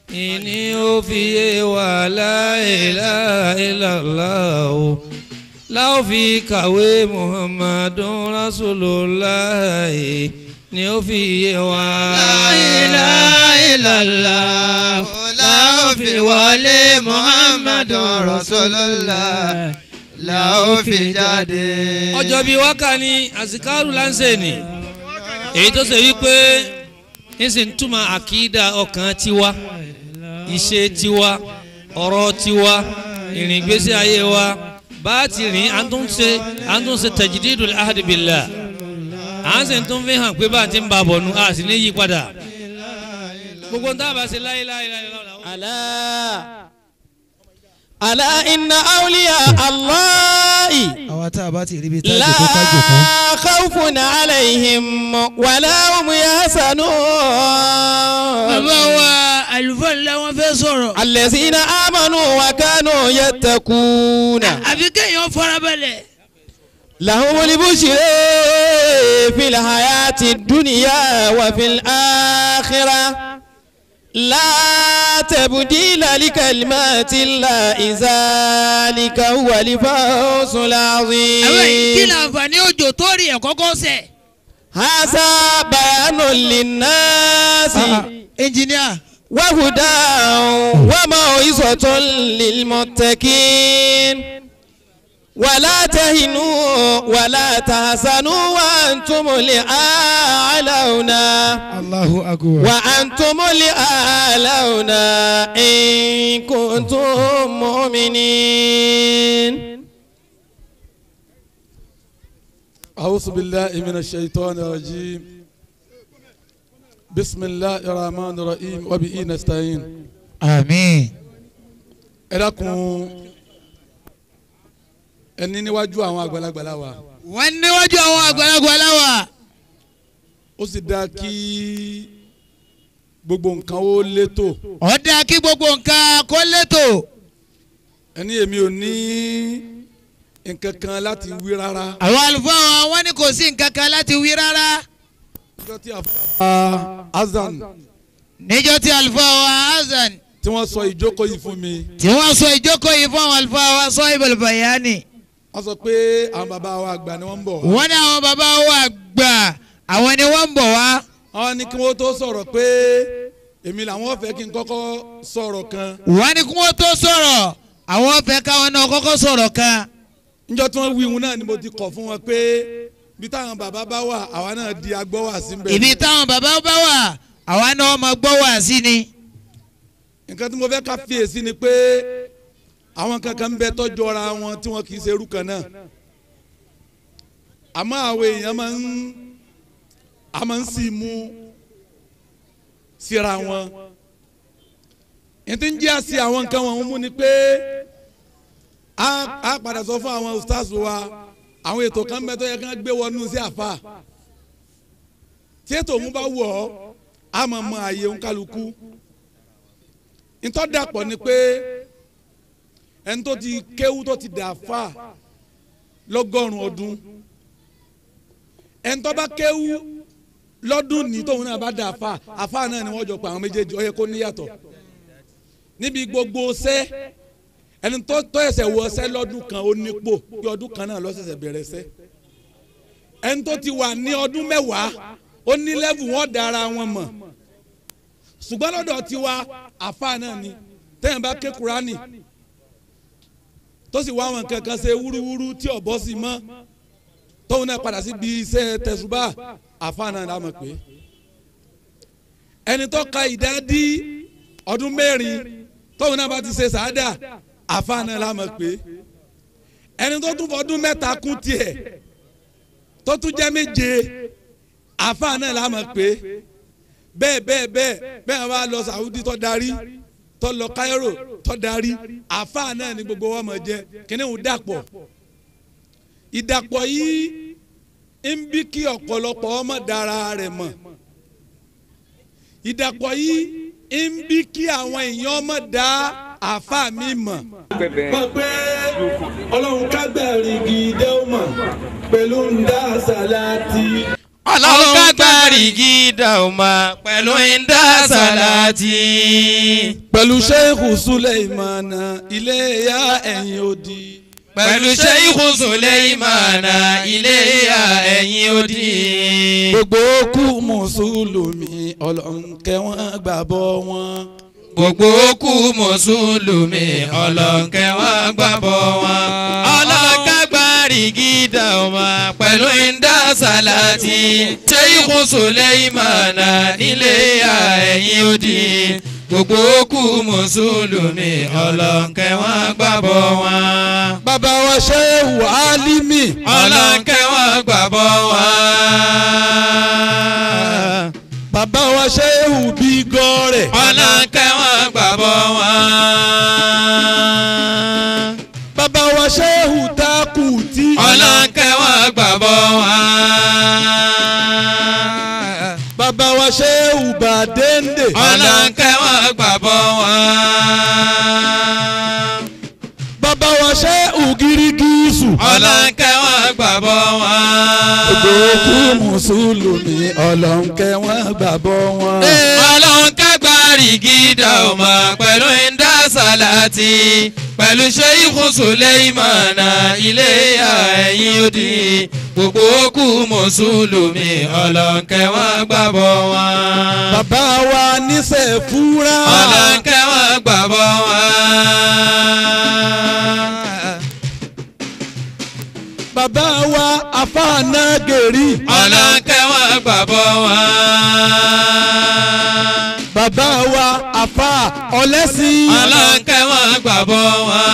ìní ó fi yé wa la ilaha illallah o láò fi kàwé muhammadun rasulullah ni ó fi yé wa. láìláìlàlá la ó fi wọlé muhammadun rasulullah la ó fi jáde. ọjọ́ bíi wákà ní àsìkárù láǹṣẹ̀ ni èyí tó ṣe wípé níṣẹ́ ń túmọ̀ àkídà ọkàn tiwa ìṣe tiwa ọ̀rọ̀ tiwa ìrìn ìgbésí ayé wa bá a ti rìn à ń tún ṣe à ń tún ṣe tajdidul ahdi billah à ń sì tún fi hàn pé bá a ti ń ba bọ̀ nu a sì ní yí padà gbogbo ń tábà ṣe láyé láyé láyé láyé. ألا ألا إن أولياء الله àwa tá a bá ti rí ibi tá a لا jòkó ká jòkó. خوف عليهم ولا هم يحزنون bàbá wa àlùfáà ńlá wọn fẹ́ sọ̀rọ̀. الذين آمنوا وكانوا يتقون àfi kéèyàn farabalẹ̀. لهم البشر في الحياة الدنيا وفي الآخرة لا تبديل لكلمات الله ذلك هو الفوز àwọn kí العظيم ni àǹfààní òjò tó rí ẹ̀ kọ́kọ́ sẹ̀. هذا بيان للناس ẹnjìníà. وهدى وموعظة للمتقين ولا تهنوا ولا تحزنوا وأنتم الأعلون Allahu akbar. وأنتم الأعلون إن كنتم مؤمنين أعوذ بالله من الشيطان الرجيم بسم الله الرحمن الرحيم وبه نستعين àmín. ẹ dákun ẹni níwájú àwọn àgbàlagbà la wà wọ́n níwájú àwọn àgbàlagbà láwà. ó sì dáa kí gbogbo nǹkan ó létò ọ̀dà kí gbogbo nǹkan kó létò. ẹni èmi ò ní nǹkan kan láti wí rárá àwọn àlùfáà wa wọ́n ní kò sí nǹkan kan láti wí rárá. níjọ́ tí a fa azan níjọ́ tí àlùfáà wa hasan tí wọ́n sọ ìjókòó yìí fún mi tí wọ́n sọ ìjókòó yìí fún àwọn àlùfáà wa sọ ibal bayani. wọ́n sọ pé àwọn bàbá wa àgbà ni wọ́n ń bọ̀ wá. wọ́n ní àwọn bàbá wa gbà àwọn ni wọ́n ń bọ̀ wá. àwọn ní kí wọ́n tó sọ̀rọ̀ pé èmi làwọn fẹ́ kí n kọ́kọ́ sọ̀rọ̀ kan wọ́n ní kí wọ́n tó sọ̀rọ̀ àwọn fẹ́ káwọn náà kọ́kọ́ sọ̀rọ̀ kan. níjọ́ tí wọ́n wí ihun náà ni mo ti kọ̀ fún wọn pé bí táwọn bàbá bá wà àwa náà di agbọ́wà sí ń bẹ̀. ibi táwọn bàbá bá wà àwa náà máa gbọ́ wá sí ni. nǹkan tí mo fẹ́ ká fiyèsí ni pé àwọn kankan ń bẹ tọ́jú ọra wọn tí wọn kì í ṣe irú kan náà àmọ́ àwọn èèyàn máa ń a máa ń sì mú síra wọn ètò ń jẹ́ àṣì àwọn nǹkan wọn mú ni pé a a padà sọ fún àwọn ustaz wa àwọn ètò kan bẹ tó yẹ kán gbé wọnú sí àfa tí ètò òun bá wọ̀ ọ́ a máa mọ àyè òǹkálukú ntọ́dàpọ̀ ni pé ẹni tó ti kéwú tó ti dà fà lọ́gọ́rùn-ún ọdún ẹni tó bá kéwú lọ́dún ní tóun náà bá dà fà àfà náà ni wọ́n jọ pa àwọn méjèèjì ó yẹ kó níyàtọ̀ níbi gbogbo ṣẹ́ ẹni tó tọ́ ẹsẹ̀ wọ ṣẹ́ lọ́dún kan ó nípò bí ọdún kan náà lọ́sẹ̀sẹ̀ bẹ̀rẹ̀ ṣẹ́ ẹni tó ti wà ní ọdún mẹ́wàá ó ní lẹ́bù wọn dára wọn mọ̀ ṣùgbọ́n lọ́dọ̀ tiwa àfa náà ni tẹ́yìn bá ké kurani tó sì wá àwọn kankan ṣe wúrúwúrú tí ọ̀bọ sì mọ́ tóun náà padà sí bí iṣẹ́ tẹ̀sùbà àfa náà la mọ̀ pé ẹni tó ka ìdádí ọdún mẹ́rin tóun náà bá ti ṣe sàádà àfa náà la mọ̀ pé ẹni tó tún fọdún mẹ́ta kún tiẹ̀ tó tún jẹ́ méje àfa náà la mọ̀ pé bẹ́ẹ̀ bẹ́ẹ̀ bẹ́ẹ̀ bẹ́ẹ̀ wá lọ Saudi tó darí tó lọ Cairo tó darí àáfàá náà ni gbogbo wa mọ̀ jẹ́ kíní ń dàpọ̀ ìdàpọ̀ yìí ń bí kí ọ̀pọ̀lọpọ̀ ọmọ dára rẹ̀ mọ̀ ìdàpọ̀ yìí ń bí kí àwọn èèyàn ọmọ dá àáfàá mi mọ̀. mọ̀ pé ọlọ́run kágbẹ̀rì gidi ó mọ̀ pẹ̀lú ń dá sàláàtì. ọlọ́run kágbárí gídà ọmọ pẹ̀lú ìdá sàlátì. pẹ̀lú sheikh suleimana iléyà ẹ̀yìn odi. pẹ̀lú sheikh suleimana iléyà ẹ̀yìn odi. gbogbo kú mùsùlùmí ọlọ́nkẹ́ wọn gbàbọ̀ wọn. gbogbo kú mùsùlùmí ọlọ́nkẹ́ wọn gbàbọ̀ wọn. ọlọ́kágbárí gídà ọmọ pẹ̀lú ìdá sàlátì. sheikh suleimana iléyà ẹ̀yìn odi. gbogbo kú mùsùlùmí ọlọ́nkẹ́ wọn gbàbọ̀ wọn. bàbá wa sheikh alimi. ọlọ́nkẹ́ wọn gbàbọ̀ wọn. bàbá wa sheikh bígọ́rẹ̀. ọlọ́nkẹ́ wọn gbàbọ̀ wọn. bàbá wa sheikh takuti. ọlọ́nkẹ́ wọn gbàbọ̀ wọn. bàbá wa sheikh badende. ọlọ́nkẹ́ wọn gbàbọ̀ wọn. bàbá wa sheikh girigisu. ọlọ́nkẹ́ wọn gbàbọ̀ wọn. gbogbo kú mùsùlùmí ọlọ́nkẹ́ wọn gbàbọ̀ wọn. ọlọ́nkẹ́ gbárí gídà ọmọ pẹ̀lú ìdá sàlátì pẹ̀lú sheikh suleimana iléyà ẹ̀yìn odi gbogbo kú mùsùlùmí ọlọ́nkẹ́ wọn gbàbọ̀ wọn. bàbá wa níṣẹ́ fúra. ọlọ́nkẹ́ wọn gbàbọ̀ wọn. bàbá wa afáàná gèrí. ọlọ́nkẹ́ wọn gbàbọ̀ wọn. bàbá wa afá ọlẹ́sìn. ọlọ́nkẹ́ wọn gbàbọ̀ wọn.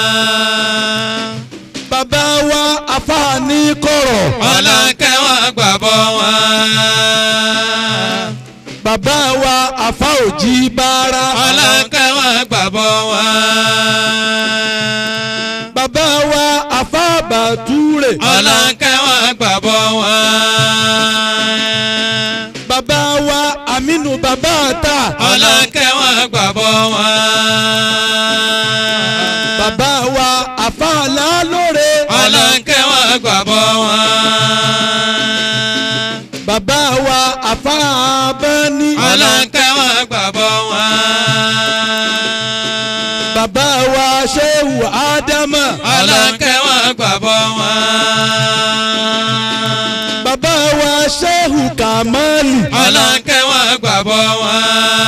bàbá wa afáàní kọ̀rọ̀. ọlọ́nkẹ́ wọn gbàbọ̀ wọn. bàbá wa afá òjì bára. ọlọ́nkẹ́ wọn gbàbọ̀ wọn. bàbá wa afá bàtúrè. ọlọ́nkẹ́ wọn gbàbọ̀ wọn. bàbá wa aminu bàbá ta. ọlọ́nkẹ́ wọn gbàbọ̀ wọn. bàbá wa afá lálóore. ọlọ́nkẹ́ wọn gbàbọ̀ wọn. bàbá wa afá abẹ́ni. ọlọ́nkẹ́ wọn gbàbọ̀ wọn. bàbá wa ṣéwù ádámà. ọlọ́nkẹ́ wọn gbàbọ̀ wọn. bàbá wa ṣéwù kàmálì. ọlọ́nkẹ́ wọn gbàbọ̀ wọn.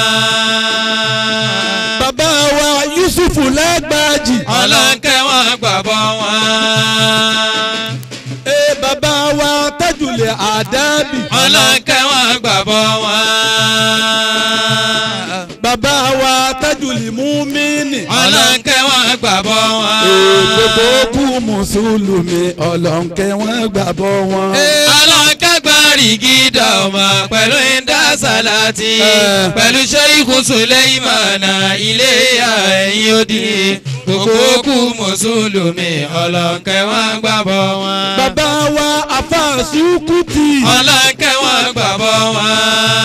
bàbá wa yusufu lágbájì. ọlọ́nkẹ́ wọn gbàbọ̀ wọn. ee bàbá wa tajulẹ̀ àdábì. ọlọ́nkẹ́ wọn gbàbọ̀ wọn. bàbá wa tajulẹ̀ múmínì. ọlọ́nkẹ́ wọn gbàbọ̀ wọn. ee gbogbo kú mùsùlùmí ọlọ́nkẹ́ wọn gbàbọ̀ wọn. ọlọ́nkẹ́ gbárí gídà ọmọ pẹ̀lú ìdá sàlátì Eh. pẹ̀lú sheikh suleimana ilé ẹ̀yìn odi gbogbo kú mùsùlùmí ọlọ́nkẹ́ wọn gbàbọ̀ wọn. bàbá wa afáàsùkùtì. ọlọ́nkẹ́ wọn gbàbọ̀ wọn.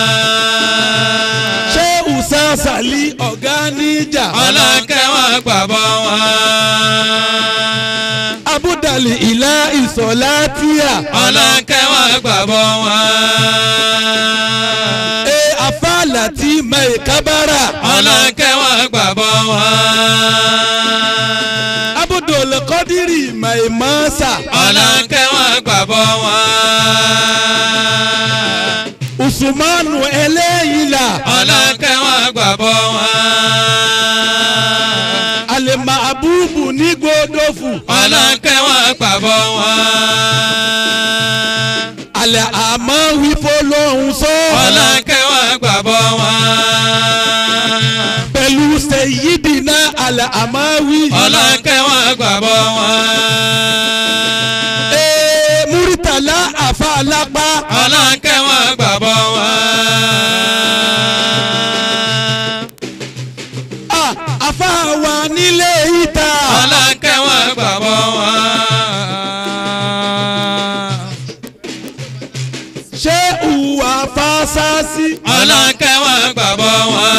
ṣé usa sali ọ̀gá níjà. ọlọ́nkẹ́ wọn gbàbọ̀ wọn. abudali ilá ìsọ̀látíà. ọlọ́nkẹ́ wọn gbàbọ̀ wọn. ee afáàlà tí mai kábàrà. ọlọ́nkẹ́ wọn gbàbọ̀ wọn. abudul kọ́dírì mai mọ́sà. ọlọ́nkẹ́ wọn gbàbọ̀ wọn. usumanu ẹlẹ́yìnlá. ọlọ́nkẹ́ wọn gbàbọ̀ wọn. alema abubu ní gbódòfù. ọlọ́nkẹ́ wọn gbàbọ̀ wọn. alẹ́ àmọ́ wífọ́ lóhùn sọ. ọlọ́nkẹ́ wọn gbàbọ̀ wọn. pẹ̀lú sẹ́yídìínà alẹ́ àmọ́ wí. ọlọ́nkẹ́ wọn gbàbọ̀ wọn. ee muritala afa alápá. ọlọ́nkẹ́ wọn gbàbọ̀ wọn. Ah, afa wa nílé ìta. ọlọ́nkẹ́ wọn gbàbọ̀ wọn. ṣé ìwà fásásí. ọlọ́nkẹ́ wọn gbàbọ̀ wọn.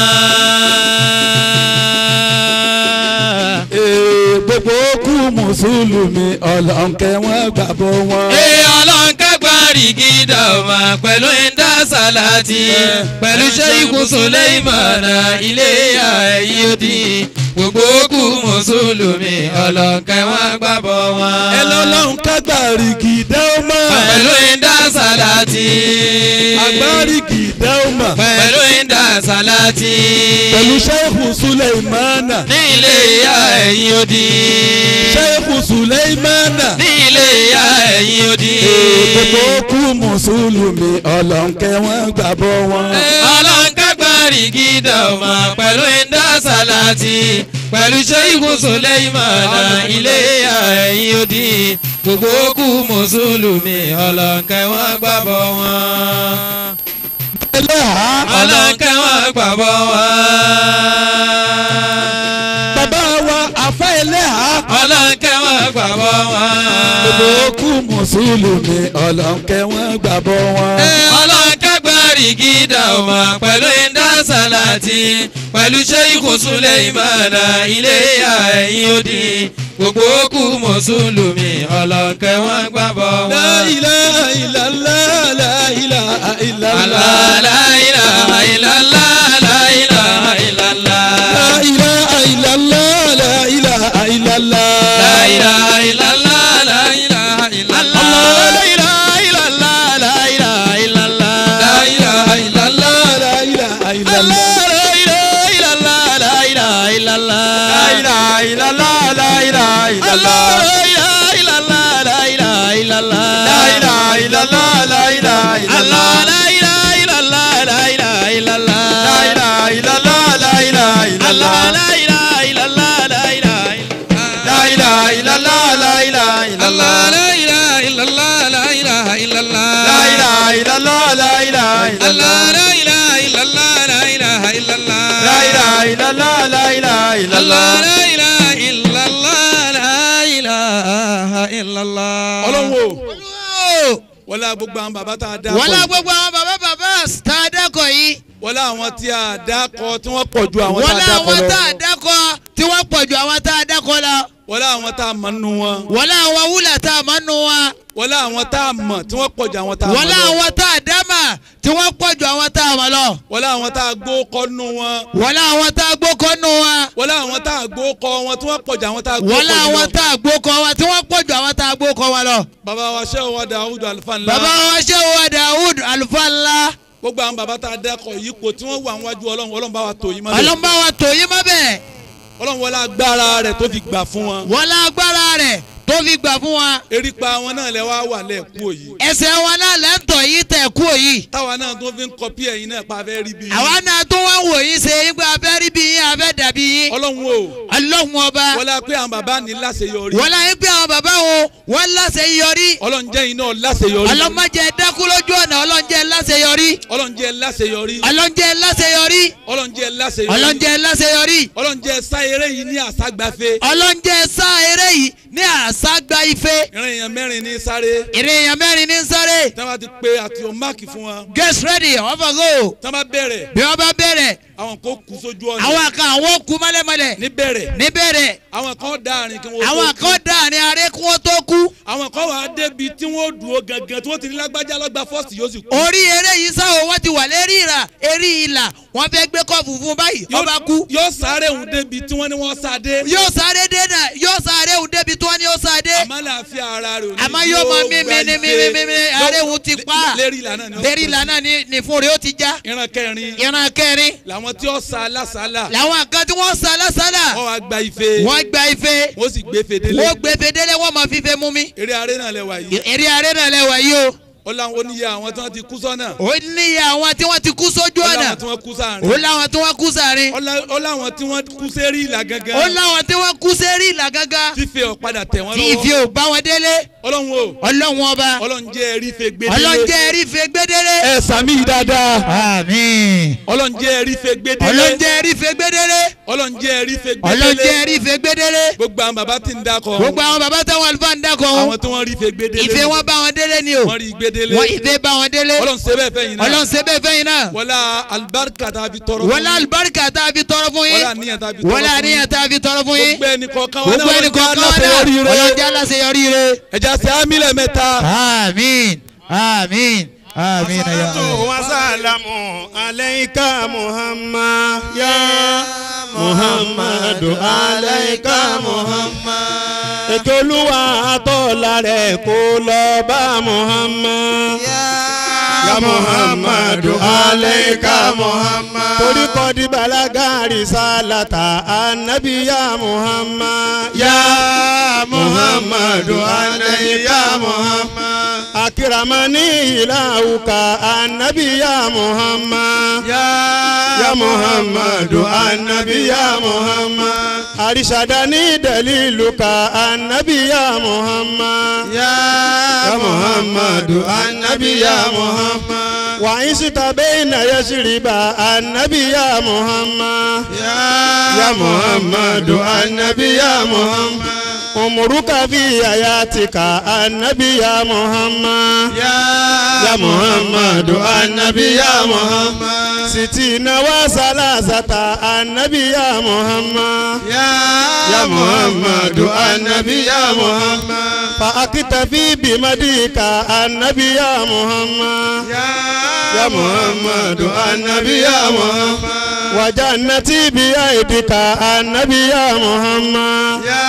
ee gbogbo kú mùsùlùmí ọlọ́nkẹ́ wọn gbàbọ̀ wọn. Ee ọlọ́nkẹ́ gbárí kágbárí gídà ọmọ pẹ̀lú ẹ̀ńdá sàláàtì pẹ̀lú sẹ́yìnkù Sùlẹ́ìmánà ilé ìyá ẹ̀yìn òdì gbogbo kù mùsùlùmí ọlọ́kẹ́ wọn gbàbọ̀ wọn. ẹ lọ́lọ́run kágbárí gìdẹ́ ó mọ̀. pẹ̀lú ẹ̀ńdá sàláàtì. agbárí gìdẹ́ ó mọ̀. pẹ̀lú ẹ̀ńdá sàláàtì. pẹ̀lú sẹ́ẹ̀kù Suleimana. ní ilé ìyá ẹ̀yìn òdì. sẹ́ẹ̀kù Suleimana. ní ilé ìyá ẹ̀yìn òdì. gbogbo kú mùsùlùmí ọlọ́nkẹ́ wọn gbàbọ̀ wọn. ọlọ́nkágbárí gídà ọmọ pẹ̀lú ẹ̀ńdá sàláàtì pẹ̀lú sẹ́yìnkù Sùlẹ́ìmánà ilé ìyá ẹ̀yìn òdì gbogbo kú mùsùlùmí ọlọ́nkẹ́ wọn gbàbọ̀ wọn. ẹlẹ́hà. ọlọ́nkẹ́ wọn gbàbọ̀ wọn. bàbá wa àfa ẹlẹ́hà. ọlọ́nkẹ́ wọn gbàbọ̀ wọn. gbogbo kú mùsùlùmí ọlọ́nkẹ́ wọn gbàbọ̀ wọn. ọlọ́nkágbárí gídà ọmọ pẹ̀lú ẹ̀ńdá sàláàtì pẹ̀lú sẹ́yìnkù Sùlẹ́ìmánà ilé ìyá ẹ̀yìn òdì gbogbo kú mùsùlùmí ọlọ́nkẹ́ wọn gbàbọ̀ wọn. La ilaha illallah, la ilaha illallah. Allah, la ilaha illallah, la ilaha illallah. La ilaha illallah, la ilaha illallah. La ilaha illallah, la ilaha illallah. Allah. La ilaha illallah, la ilaha illallah. La ilaha illallah, la ilaha illallah. La ilaha illallah, la ilaha illallah. La ilaha illallah. La ilaha illallah, la ilaha illallah. La ilaha illallah, la ilaha illallah. La ilaha illallah, la ilaha illallah. La ilaha illallah, la ilaha illallah. La ilaha illallah, la ilaha illallah. La ilaha illallah, la ilaha illallah. La ilaha illallah, la ilaha illallah. Allah, la ilaha illallah, la ilaha illallah. La ilaha illallah, la ilaha illallah. Allah, la ilaha illallah, la ilaha illallah. Ọlọ́run o wọlé gbogbo àwọn bàbá tá a dá wọ́n lá kọ gbogbo àwọn bàbá bàbá tá a dákọ̀ yìí wọlé àwọn tí a dá kọ tí wọ́n pọ̀ ju àwọn wọ́n tá lá a dá kọ àwọn tá a lọ dákọ̀ tí wọ́n pọ̀ ju àwọn tá a dákọ̀ lọ wọlé àwọn tá a mọ̀ nínú wọn wọ́n lá àwọn wúlà tá a mọ̀ nù wọn wọlé àwọn tá a mọ̀ tí wọ́n pọ̀ ju àwọn tá a wọ́n mọ̀ lá lọ àwọn tá a dámà tí wọ́n pọ̀ ju àwọn tá a mọ̀ lọ wọlé àwọn tá a gbó kọ nínú wọn wọ́n lá àwọn tá a gbókọ̀ nù wọn wọlé àwọn tá a gbó kọ wọn tí wọ́n pọ̀ ju àwọn tá a gbó wọ́n lá kọ àwọn nínú tá a gbókọ̀ wọn tí wọ́n pọ̀ ju àwọn tá a gbókọ̀ wọn lọ. bàbá wa ṣé wa Dawudu alifa ńlá bàbá wa ṣé wa Dawud àlùfáà ńlá gbogbo àwọn bàbá tá a dá kọ yìí kò tí wọ́n wà níwájú ọlọ́run ọlọ́run bá wa tò yín mọ́lẹ̀ ọlọ́mọba wa tò yín mọ́ bẹ́ẹ̀ ọlọ́run wọlé agbára rẹ̀ tó fi gbà fún wọn wọ́n lá agbára rẹ̀ tó fi gbà fún wa erípa wọn náà lẹ wá wà lẹ́ẹ̀kú òyì ẹsẹ̀ wọn náà lẹ́ńtọ̀ yìí tẹ̀ kú òyì táwa náà tó fi ń kọpí ẹ̀yin náà pa fẹ́ rí bí yín. àwa náà tó wá wò yín ṣe yín pé abẹ́ rí bí yín abẹ́ dàbí yín ọlọ́run o ọlọ́run ọba wọlé pé àwọn bàbá ní láṣeyọrí wọ́n láyé pé àwọn bàbá wo wọ́n láṣẹ yọrí ọlọ́run jẹ́ iná láṣeyọrí ọlọ́mọdé dákú lójú ọ̀nà ọlọ́njẹ́ láṣẹ yọrí ọlọ́run jẹ́ láṣeyọrí ọlọ́njẹ́ láṣẹ yọrí ọlọ́run jẹ́ láṣeyọrí ọlọ́njẹ́ láṣẹ yọrí ọlọ́run jẹ́ sáyéré yìí ní àságbáfé ọlọ́njẹ́ sá eré yìí ní àṣàgbà ife ìrìn èèyàn mẹ́rin ní sáré ìrìn èèyàn mẹ́rin ní sáré tí wọ́n bá ti pe àti o máàkì fún wọn get ready ọ̀fọ̀gò tí wọ́n bá bẹ̀rẹ̀ bí wọ́n bá bẹ̀rẹ̀ àwọn kan kú sójú ọ̀nà àwọn kan àwọn kú mọ́lẹ́mọ́lẹ̀ níbẹ̀rẹ̀ níbẹ̀rẹ̀ àwọn kan dá àrìn kí wọ́n àwọn tó kú kan dà ní aré kí wọ́n tó kú àwọn kan wà á débi tí wọ́n dúró gangan tí wọ́n ti ní lágbájá lọ́gbà fọ́ọ̀sì yóò sì kú orí eré yìí sáwọ́ wọ́n ti wà lérí ìrà eré ìlà wọ́n fẹ́ gbé kọ́ọ̀fù fún báyìí Yóò- ọba kú yóò sáré òun débi tí wọ́n ní wọ́n sá dé yóò sáré dé náà yóò sáré òun débi tí wọ́n ní ó sáré àmọ́ làáfíà ara rẹ̀ ò ní àmọ́ yóò mọ mímí ní mímí mímí aré òun ti pa lérí ìlànà ni ó lérí ìlà náà ní ní fún rẹ̀ ó ti já ìran kẹrin ìran kẹrin làwọn tí ó sa lásàálà làwọn kan tí wọ́n sá lásàlà wọ́n wá gba ife wọ́n gba ife wọ́n sì gbé fèdélé wọ́n gbé fedele wọ́n máa fífe mú mi eré aré náà lẹ́wà yìí eré aré náà lẹ́wà yìí o ó láwọn oníyẹ àwọn tí wọ́n ti kú sọ́nà ó níyà àwọn tí wọ́n ti kú sójú ó ọ̀nà láwọn tí wọ́n kú sáàrin ó láwọn tí wọ́n kú sàárín ó lá- ó láwọn tí wọ́n kú sérí ìlà ó gangan láwọn tí wọ́n kú sérí ìlà gángan fífẹ́ ọ̀padà tẹ̀ wọ́n tí ìfi lọ́wọ́ ò bá wọn délé ọlọ́run o ọlọ́run ọba ọlọ́run jẹ́ ẹ̀rí fe gbédélé ọlọ́njẹ́ ẹ̀rí fe gbédélé ẹ sàmì yìí dáadáa àmín. ọlọ́run jẹ́ ẹ̀rí fe gbédélé ọlọ́njẹ́ ẹ̀rí fe gbédélé ọlọ́run jẹ́ ẹ̀rí fe ọlọ́njẹ́ gbédélé ẹ̀rí fe gbédélé gbogbo àwọn bàbá tí ń dákọ̀ gbogbo àwọn bàbá táwọn àlùfáà ń dákọ̀ àwọn wọn tí wọ́n rí fe gbédélé ìfẹ́ wọn bá wọn délé ni o wọ́n rí gbédélé wọn ìfẹ́ bá wọn délé ọlọ́run ṣe bẹ́ẹ̀ fẹ́ yìí náà ọlọ́run ṣe bẹ́ẹ̀ fẹ́yìn náà wọlá alibarika tá a fi tọrọ wọlé alibarika tá a fi tọrọ fún yín wọlá àníyàn tá a fi tọrọ wọlé fún àníyàn yín tá a fi tọrọ fún yín gbogbo ẹnì kọ̀ọ̀kan wọn gbogbo ẹni kọ̀ọ̀kan wọn náà aláṣeyọrí rẹ ọlọ́njẹ́ aláṣeyọrí rẹ ẹja ṣe ámílẹ̀ mẹ́ta àmín. آمين آمين يا صلاة الله وسلام عليك محمد يا محمد عليك محمد ètò olúwa àtọ́lá rẹ̀ kó lọ bá muhammad. ya muhammadu aleika muhammad. torí kọ́ di balagari sálàtà anabi ya muhammad. ya muhammadu aleika muhammad. akiramani ilawuka anabi ya muhammad. ya ya muhammadu anabi ya muhammad. arishadani daliluka anabi ya muhammad. ya ya muhammadu anabi ya muhammad. وعيشت بين يشرب النبي يا محمد يا يا محمد النبي يا محمد عمرك في حياتك النبي يا محمد يا يا محمد النبي يا محمد ستين وثلاثة النبي يا محمد يا يا محمد النبي يا محمد فأكتفي بمديك النبي يا محمد يا يا محمد النبي يا محمد وجنتي بيدك النبي يا محمد يا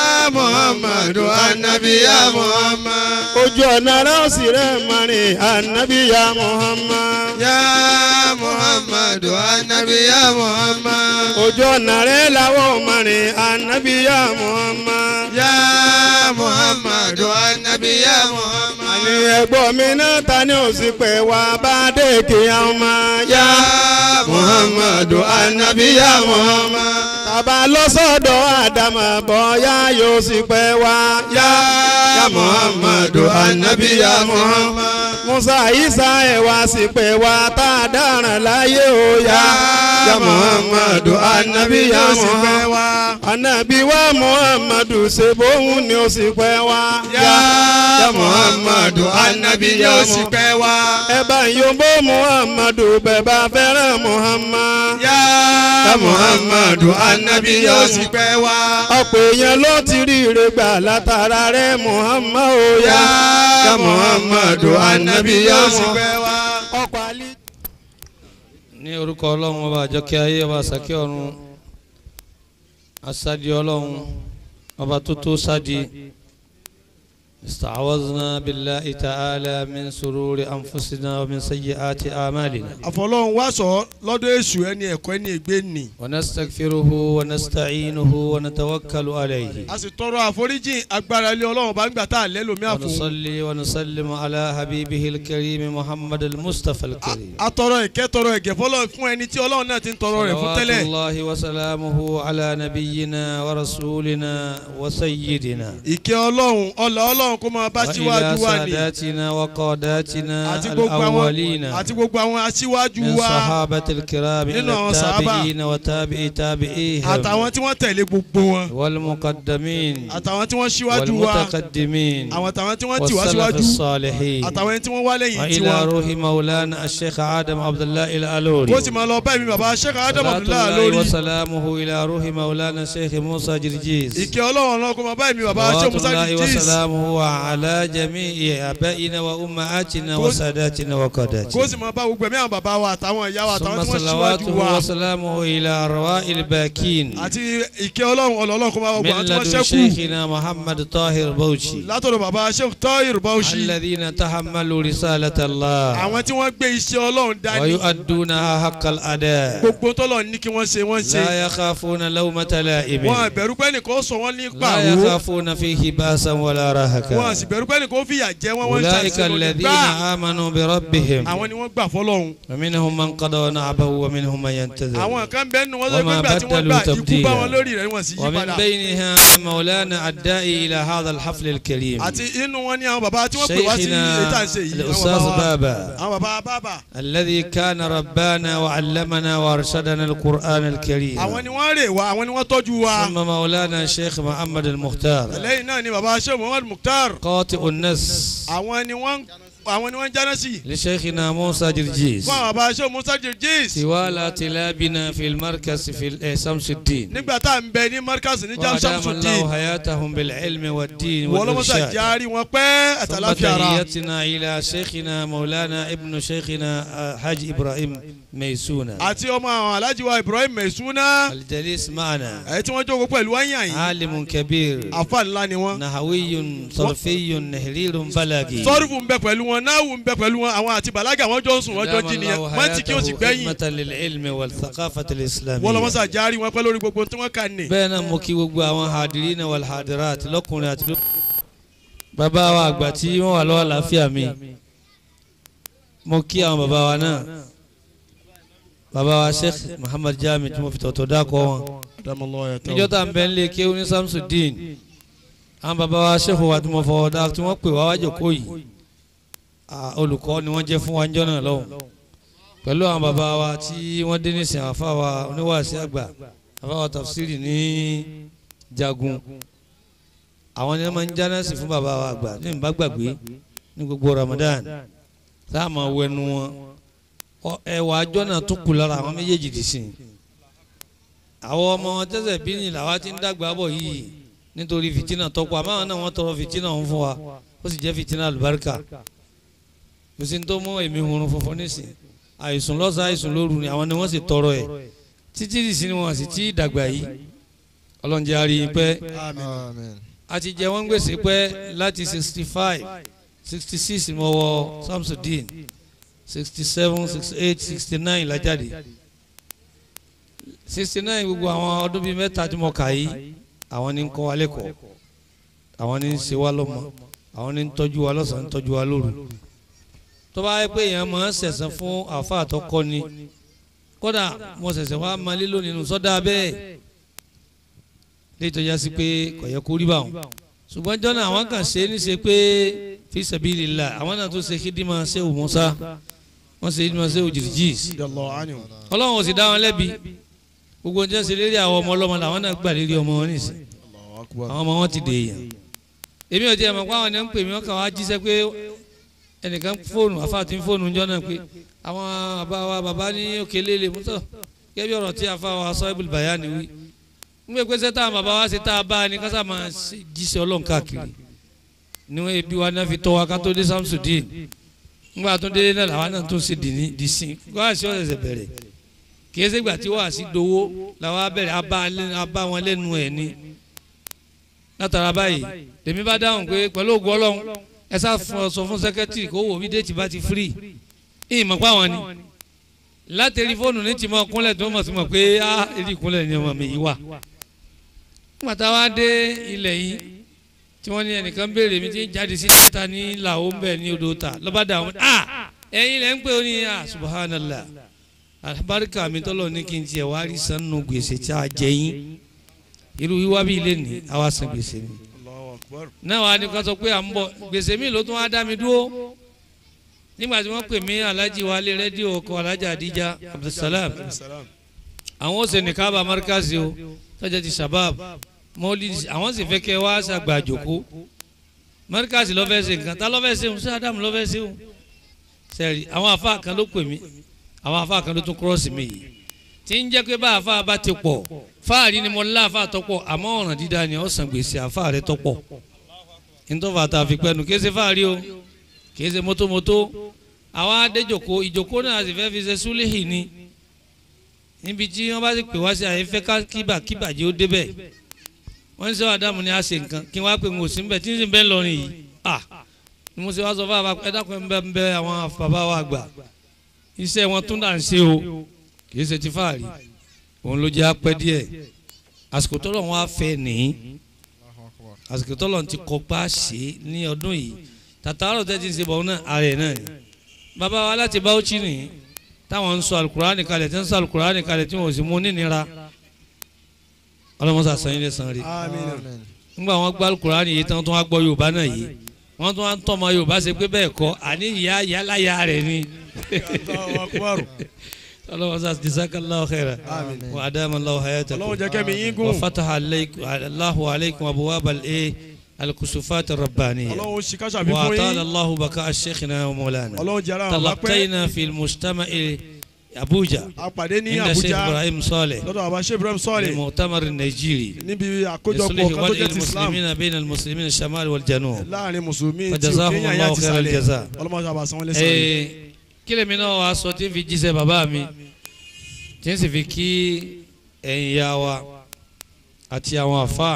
محمد النبي يا محمد ojú ọ̀nà rọ́ọ̀sì rẹ̀ mọ̀rin ànábì ya muhammad. ya muhammadu ànábì ya muhammad. ojú ọ̀nà rẹ̀ làwọn mọ̀rin ànábì ya muhammad. ya muhammadu ànábì ya muhammad. àní ẹ̀gbọ́n mi náà ta ni ó sì pẹ̀ wá bá dé kíyàn ọmọ. ya muhammadu ànábì ya muhammad. tàbá lọ́sọ̀dọ̀ àdàmà bọ́yá yóò sì pẹ́ wá. ya ya muhammadu ànábì ya muhammad. musa isa ẹ̀ wá sì pẹ́ wá tá a dáràn láyé o ya. ya muhammadu ànábì ya muhammad. ànábì wa muhammadu ṣe bóun ni ó sì pẹ́ wá. ya ya muhammadu ànábì ya sì pẹ́ wá. ẹ bá yombo muhammadu bẹ́ẹ̀ bá fẹ́ràn muhammad. ya ya muhammadu ànábì ya sì pẹ́ wá. ọ̀pọ̀ èèyàn ló ti rí ire gbà látara rẹ̀ muhammad o ya. ya muhammadu ànábì ya sì pẹ́ wá. ọ̀pọ̀ àlè. ní orúkọ ọlọ́run ọba àjọkẹ́ ayé ọba àsàkẹ́ ọ̀run asadi ọlọ́run ọba tó tó sadi استعوذنا بالله تعالى من سرور أنفسنا ومن سيئات أعمالنا àfọlọ́run wá sọ lọ́dọ̀ èṣù ẹni ẹ̀kọ́ ẹni ègbé nì. ونستغفره ونستعينه ونتوكل عليه a sì tọrọ àforíjì agbára ilé ọlọ́run bá ń gbà tá a lẹ́ lómi àfún. ونصلي ونسلم على حبيبه الكريم محمد المصطفى الكريم a tọrọ ìkẹ́ tọrọ ìgẹ̀ fọlọ́ fún ẹni tí ọlọ́run náà ti ń tọrọ rẹ̀ fún صلوات tẹ́lẹ̀. الله وسلامه على نبينا ورسولنا وسيدنا ìkẹ́ ọlọ́run ọlọ́ ọlọ́run kó máa bá وإلى síwájú wa ní. ساداتنا وقاداتنا àti gbogbo àwọn الأولين àti gbogbo àwọn aṣíwájú من wa صحابة الكرام nínú إلى àwọn sàhábà. التابعين وتابعي تابعيهم àtàwọn tí wọ́n tẹ̀lé gbogbo wọn والمقدمين àtàwọn tí wọ́n síwájú wa والمتقدمين àwọn àtàwọn tí wọ́n tì wá والسلف síwájú الصالحين àtàwọn tí wọ́n wá lẹ́yìn وإلى tiwọn. روح مولانا الشيخ آدم عبد الله الألوري kó sì máa lọ bá mi bàbá sheikh adam صلاة abdullahi الله lórí. وسلامه إلى روح مولانا الشيخ موسى جرجيس ìkẹ́ ọlọ́run náà kó máa bá mi bàbá sheikh صلوات musa الله jis. وسلامه على جميع آبائنا وأمهاتنا كل- وساداتنا kó وقاداتنا sì máa bá gbogbo ẹ̀mí àwọn bàbá wa àtàwọn ìyá wa àtàwọn ثم tí wọ́n síwájú صلواته wa. وسلامه إلى أرواح الباكين àti ìkẹ́ ọlọ́run ọlọ́run kó máa bá gbogbo من àwọn tí wọ́n لدن ṣẹ́kù. شيخنا محمد طاهر بوشي látọ̀dọ̀ bàbá sheikh tahir bauchi. الذين تحملوا رسالة الله àwọn tí wọ́n gbé iṣẹ́ ọlọ́run dání. ويؤدونها حق الأداء gbogbo tọ́lọ̀ ní kí wọ́n ṣe wọ́n ṣe. لا يخافون لومة لائم wọn àbẹ̀rù pé nìkan sọ wọ́n ní لا pàwọ́. يخافون فيه بأسا ولا wọn رهكا àsì bẹ̀rù pé nìkan fìyà jẹ wọ́n wọ́n ń أولئك ṣàṣìṣe lónìí. الذين gbà آمنوا بربهم àwọn ni wọ́n gbà fọlọ́run. ومنهم من قضى نعبه ومنهم من ينتظر àwọn kan bẹ́ẹ̀ nù wọ́n sọ pé وما nígbà tí wọ́n بدلوا gbà ikú تبديلا. bá wọn lórí rẹ̀ wọ́n sì yí ومن padà. بينها مولانا الداعي إلى هذا الحفل الكريم àti inú wọn ní àwọn bàbá tí wọ́n pè wá sí شيخنا ètò àṣẹ yìí. àwọn الأستاذ bàbá wa- بابا àwọn bàbá bàbá. الذي كان ربانا وعلمنا وارشدنا القرآن الكريم àwọn ni wọ́n rè wá àwọn ni wọ́n tọ́jú wa. ثم مولانا الشيخ محمد المختار lẹ́yìn náà ni bàbá sheikh muhammad mukhtar. قاطئ النس àwọn ni wọ́n àwọn ni wọ́n ń jáná sí. لشيخنا موسى جرجيس fún àwọn bàbá aṣọ musa jirjis. طوال تلابنا في المركز في ال- آه، شمس الدين nígbà tá à ń bẹ ní markaz ní jam وأدام الله shamsudin. حياتهم بالعلم والدين wọ́n lọ́mọ́sá والإرشاد járí wọn pẹ́ ثم àtàláfíà ara. تحياتنا إلى شيخنا مولانا ابن شيخنا آه، حاج إبراهيم ميسونة àti ọmọ àwọn alhaji wa ibrahim mesuna. الجليس معنا ẹ̀ tí wọ́n jókòó pẹ̀lú wáyà yìí. عالم كبير àfa ńlá ni wọ́n. نحوي صرفي نهليل بلاغي sọ́rùfù ń bẹ pẹ̀lú wọn náwù ń bẹ pẹ̀lú wọn àwọn àti bàlágà wọn jọ ń sùn wọn jọ jí nìyẹn mọ́tì kí o sì gbẹ́yìn. خدمة للعلم والثقافة wọ́n الإسلامية lọ́mọ́sá járí wọn pẹ́ lórí gbogbo tí wọ́n kà ní. bẹ́ẹ̀ náà mo kí gbogbo àwọn hadirina wal hadirat lọ́kùnrin àti lóbìnrin. bàbá wa àgbà tí wọ́n wà lọ́wọ́ àlàáfíà mi mo kí àwọn bàbá wa náà bàbá wa sheikh muhammad jami tí mo fi tọ̀tọ̀ dákọ̀ wọn níjọ́ tá à ń bẹ nílé kéwú ní samsudeen àwọn bàbá wa sheikh wa tí mo fọwọ́ dá tí wọ́n pè wá wájú kó yìí ah, olùkọ́ ni wọ́n jẹ́ fún wa níjọ́ náà lọ́hùn pẹ̀lú àwọn bàbá wa tí wọ́n dé nísìnyí àfa wa oníwàásí àgbà àfa wa tafsiri ní jagun àwọn ni wọ́n máa ń jánásì fún bàbá wa àgbà ní ìbá gbàgbé ní gbogbo ramadan tá a máa wẹnu wọn Ọ- ẹwà àjọ náà tún kù lára àwọn méjèèjì dì sí i àwọn ọmọ wọn tẹsẹ̀ bí ní làwa ti ń dàgbà bọ̀ yìí nítorí fìtínà tọ́pọ̀ àmọ́ àwọn náà wọ́n tọrọ fìtínà ń fún wa ó sì jẹ́ fìtínà àlùbáríkà kò sí ní tó mú èmi hurun funfun nísìn àìsùn lọ́sàn àìsùn lóru ni àwọn ni wọ́n sì tọrọ ẹ̀ títí dì sí ni wọ́n sì ti dàgbà yìí ọlọ́njẹ́ àrí pẹ́ Amen. a ti jẹ wọ́n gbèsè pẹ́ láti sixty five sixty six mo wọ samsudeen sixty seven sixty eight sixty nine la jáde sixty nine gbogbo àwọn ọdún bíi mẹ́ta tí mo kà yìí àwọn ní ń kọ́ wa lẹ́kọ̀ọ́ àwọn ní ń ṣe wá lọ́mọ àwọn ní ń tọ́jú wa lọ́sàn-án ń tọ́jú wa lóru tó bá yẹ pé èèyàn máa ń sẹ̀sán fún àfa àtọkọ́ ni kódà mo ṣẹ̀ṣẹ̀ wá máa lílo nínú sọ́dà bẹ́ẹ̀ léyìí tó yá sí pé kò yẹ kó rí bá wọn ṣùgbọ́n jọ́nà àwọn kan ṣe é níṣe pé fi sabilillah àwọn náà tó ṣe kídìmọ̀ ṣé ò Mùsá wọ́n ṣe kídìmọ̀ ṣé ò Jìrìjìs ọlọ́run ò sì dá wọn lẹ́bi gbogbo ní ṣe lérí àwọn ọmọ ọlọ́mọ làwọn náà gbà lérí ọmọ wọn nìsín àwọn ọmọ wọn ti dè èèyàn èmi ò tiẹ̀ mọ̀ pé àwọn ènìyàn ń pè mí wọ́n kàn wá jíṣẹ́ pé ẹnìkan fóònù àfáàtì fóònù ńjọ́ náà pé àwọn bàbá wa bàbá ní òkè lélẹ̀ mọ́tò gẹ́gẹ́ bí ọ̀rọ̀ tí àfa wa Sahibul Bayani wí ń gbé pèsè táwọn bàbá wa ṣe tá a bá a ní kásá máa ṣe jíṣẹ́ ọlọ́run káàkiri ni wọ́n ebi wa náà fi tọ́ wa ká tó dé Samsudeen ńgbà tó dé náà làwa náà tó ṣe dìní dìsín wáàsí ọ̀sẹ̀ bẹ̀rẹ̀ kì í ṣe gbà tí wáàsí dowó làwa bẹ̀rẹ̀ abá wọn lẹ́nu ẹ̀ ni látara báyìí tèmi bá dáhùn pé pẹ̀lú ògùn ọlọ́run ẹ sá sọ fún sẹ́kẹ́tìrì kó wò bí déètì bá ti firi ìyìn mọ̀ páwọn ni látẹ̀rí fóònù ní tìmọ̀ kúnlẹ̀ tó mọ̀ sí mọ̀ pé á èdè ìkúnlẹ̀ ni ọmọ mi yìí wà. nígbà tá a wá dé ilẹ̀ yìí tí wọ́n ní ẹnìkan béèrè mi tí ń jáde sí ta ní làwọ̀ ń bẹ̀ ní odò ta lọ́ba dà wọ́n à ẹ̀yin lẹ́ ń pè ó ní à subhanallah alibarika mi tọ́lọ̀ ní kí n tiẹ̀ wá rí sanu gbèsè tí a jẹ yín irú wíwá bí ilé ní àwa san gbèsè mi náà wàá ní ká sọ pé à ń bọ̀ gbèsè mi ló tún wá dá mi dúró nígbà tí wọ́n pè mí alhaji wálé rédíò ọkọ̀ alhaji adija abdulsalam àwọn ó ṣe nìkan bá markazi o tọ́jà ti shabab mọ́lìdì àwọn sì fẹ́ kẹ́ wá ṣàgbà àjòkó markazi lọ́fẹ́ ṣe nǹkan tá lọ́fẹ́ ṣe ń ṣe adamu lọ́fẹ́ ṣe ń sẹ́rí àwọn afa kan ló pè mí àwọn afa kan ló tún kúrọ́ọ̀sì mi yìí tí ń jẹ́ pé bá afa bá ti pọ̀ fáàrí ni mo lá afa tọ́pọ̀ àmọ́ ọ̀ràn dídá ni ó san gbèsè afa rẹ tọ́pọ̀ ntọ́fà tá a fi pẹ́nu kí ẹ ṣe fáàrí o kì í ṣe mótómótó àwọn adéjòkó ìjòkó náà sì fẹ́ fi ṣe súlẹ̀hì ni níbi tí wọ́n bá sì pè wá sí àyè fẹ́ ká kíbà kíbà jẹ́ ó débẹ̀ wọ́n ń sọ àdàmú ni a ṣe nǹkan kí wọ́n á pè ń òsín bẹ̀ tí ń sì bẹ́ẹ̀ lọrin yìí à ni mo ṣe wá sọ fún àbá ẹ dákun ẹ ń bẹ ń bẹ àwọn bàbá wa gbà iṣẹ́ wọn tún dà ń ṣe o kì í ṣe ti fáàrí òun ló jẹ́ apẹ́ díẹ̀ àsìkò tọ́lọ̀ wọn á fẹ́ nìyí àsìkò tọ́lọ̀ ti kọ́pá ṣe ní ọdún yìí tàtàrọ̀ tẹ́ ti ń ṣe bọ̀ náà ààrẹ náà ni bàbá wa láti Bauchi ni táwọn ń sọ alukurani kalẹ̀ tí ń sọ alukurani kalẹ̀ tí wọ́n sì mú nínira ọlọ́mọsá sanyí lè san rí nígbà wọn gbọ́ alukurani yìí tán tó wá gbọ́ Yorùbá náà yìí wọ́n tún wá ń tọ́mọ Yorùbá ṣe pé bẹ́ẹ̀ kọ́ àní ìyá yálàyà rẹ̀ ni ọlọ́mọsá jazakallahu khaira wa adama Allahu hayatakum Ọlọ́run jẹ́ kẹ́mi yín gùn. wa fataha alaykum Allahu alaykum abwabal الكسوفات الربانية ọlọ́run ṣì káṣà bí fún وأطال yín الله بقاء شيخنا ومولانا ọlọ́run jẹ́ ara àwọn bá pẹ́ تلقينا في المجتمع أبوجا àpàdé ní عند الشيخ Abuja إبراهيم صالح lọ́dọ̀ àbá ṣe Ibrahim sọ́ọ̀lì المؤتمر النيجيري níbi لصلح àkójọpọ̀ kan tó وضع jẹ́ ti Islam المسلمين بين المسلمين الشمال والجنوب láàrin mùsùlùmí tí فجزاهم òkè yàn الله yá ti خير sàlẹ̀ الجزاء ọlọ́mọ sábà sanwó lẹ́sàn-án Ee, kí lèmi náà wàá sọ tí n fi jíṣẹ́ bàbá mi tí n sì fi kí ẹ̀yin ya wa àti àwọn àfa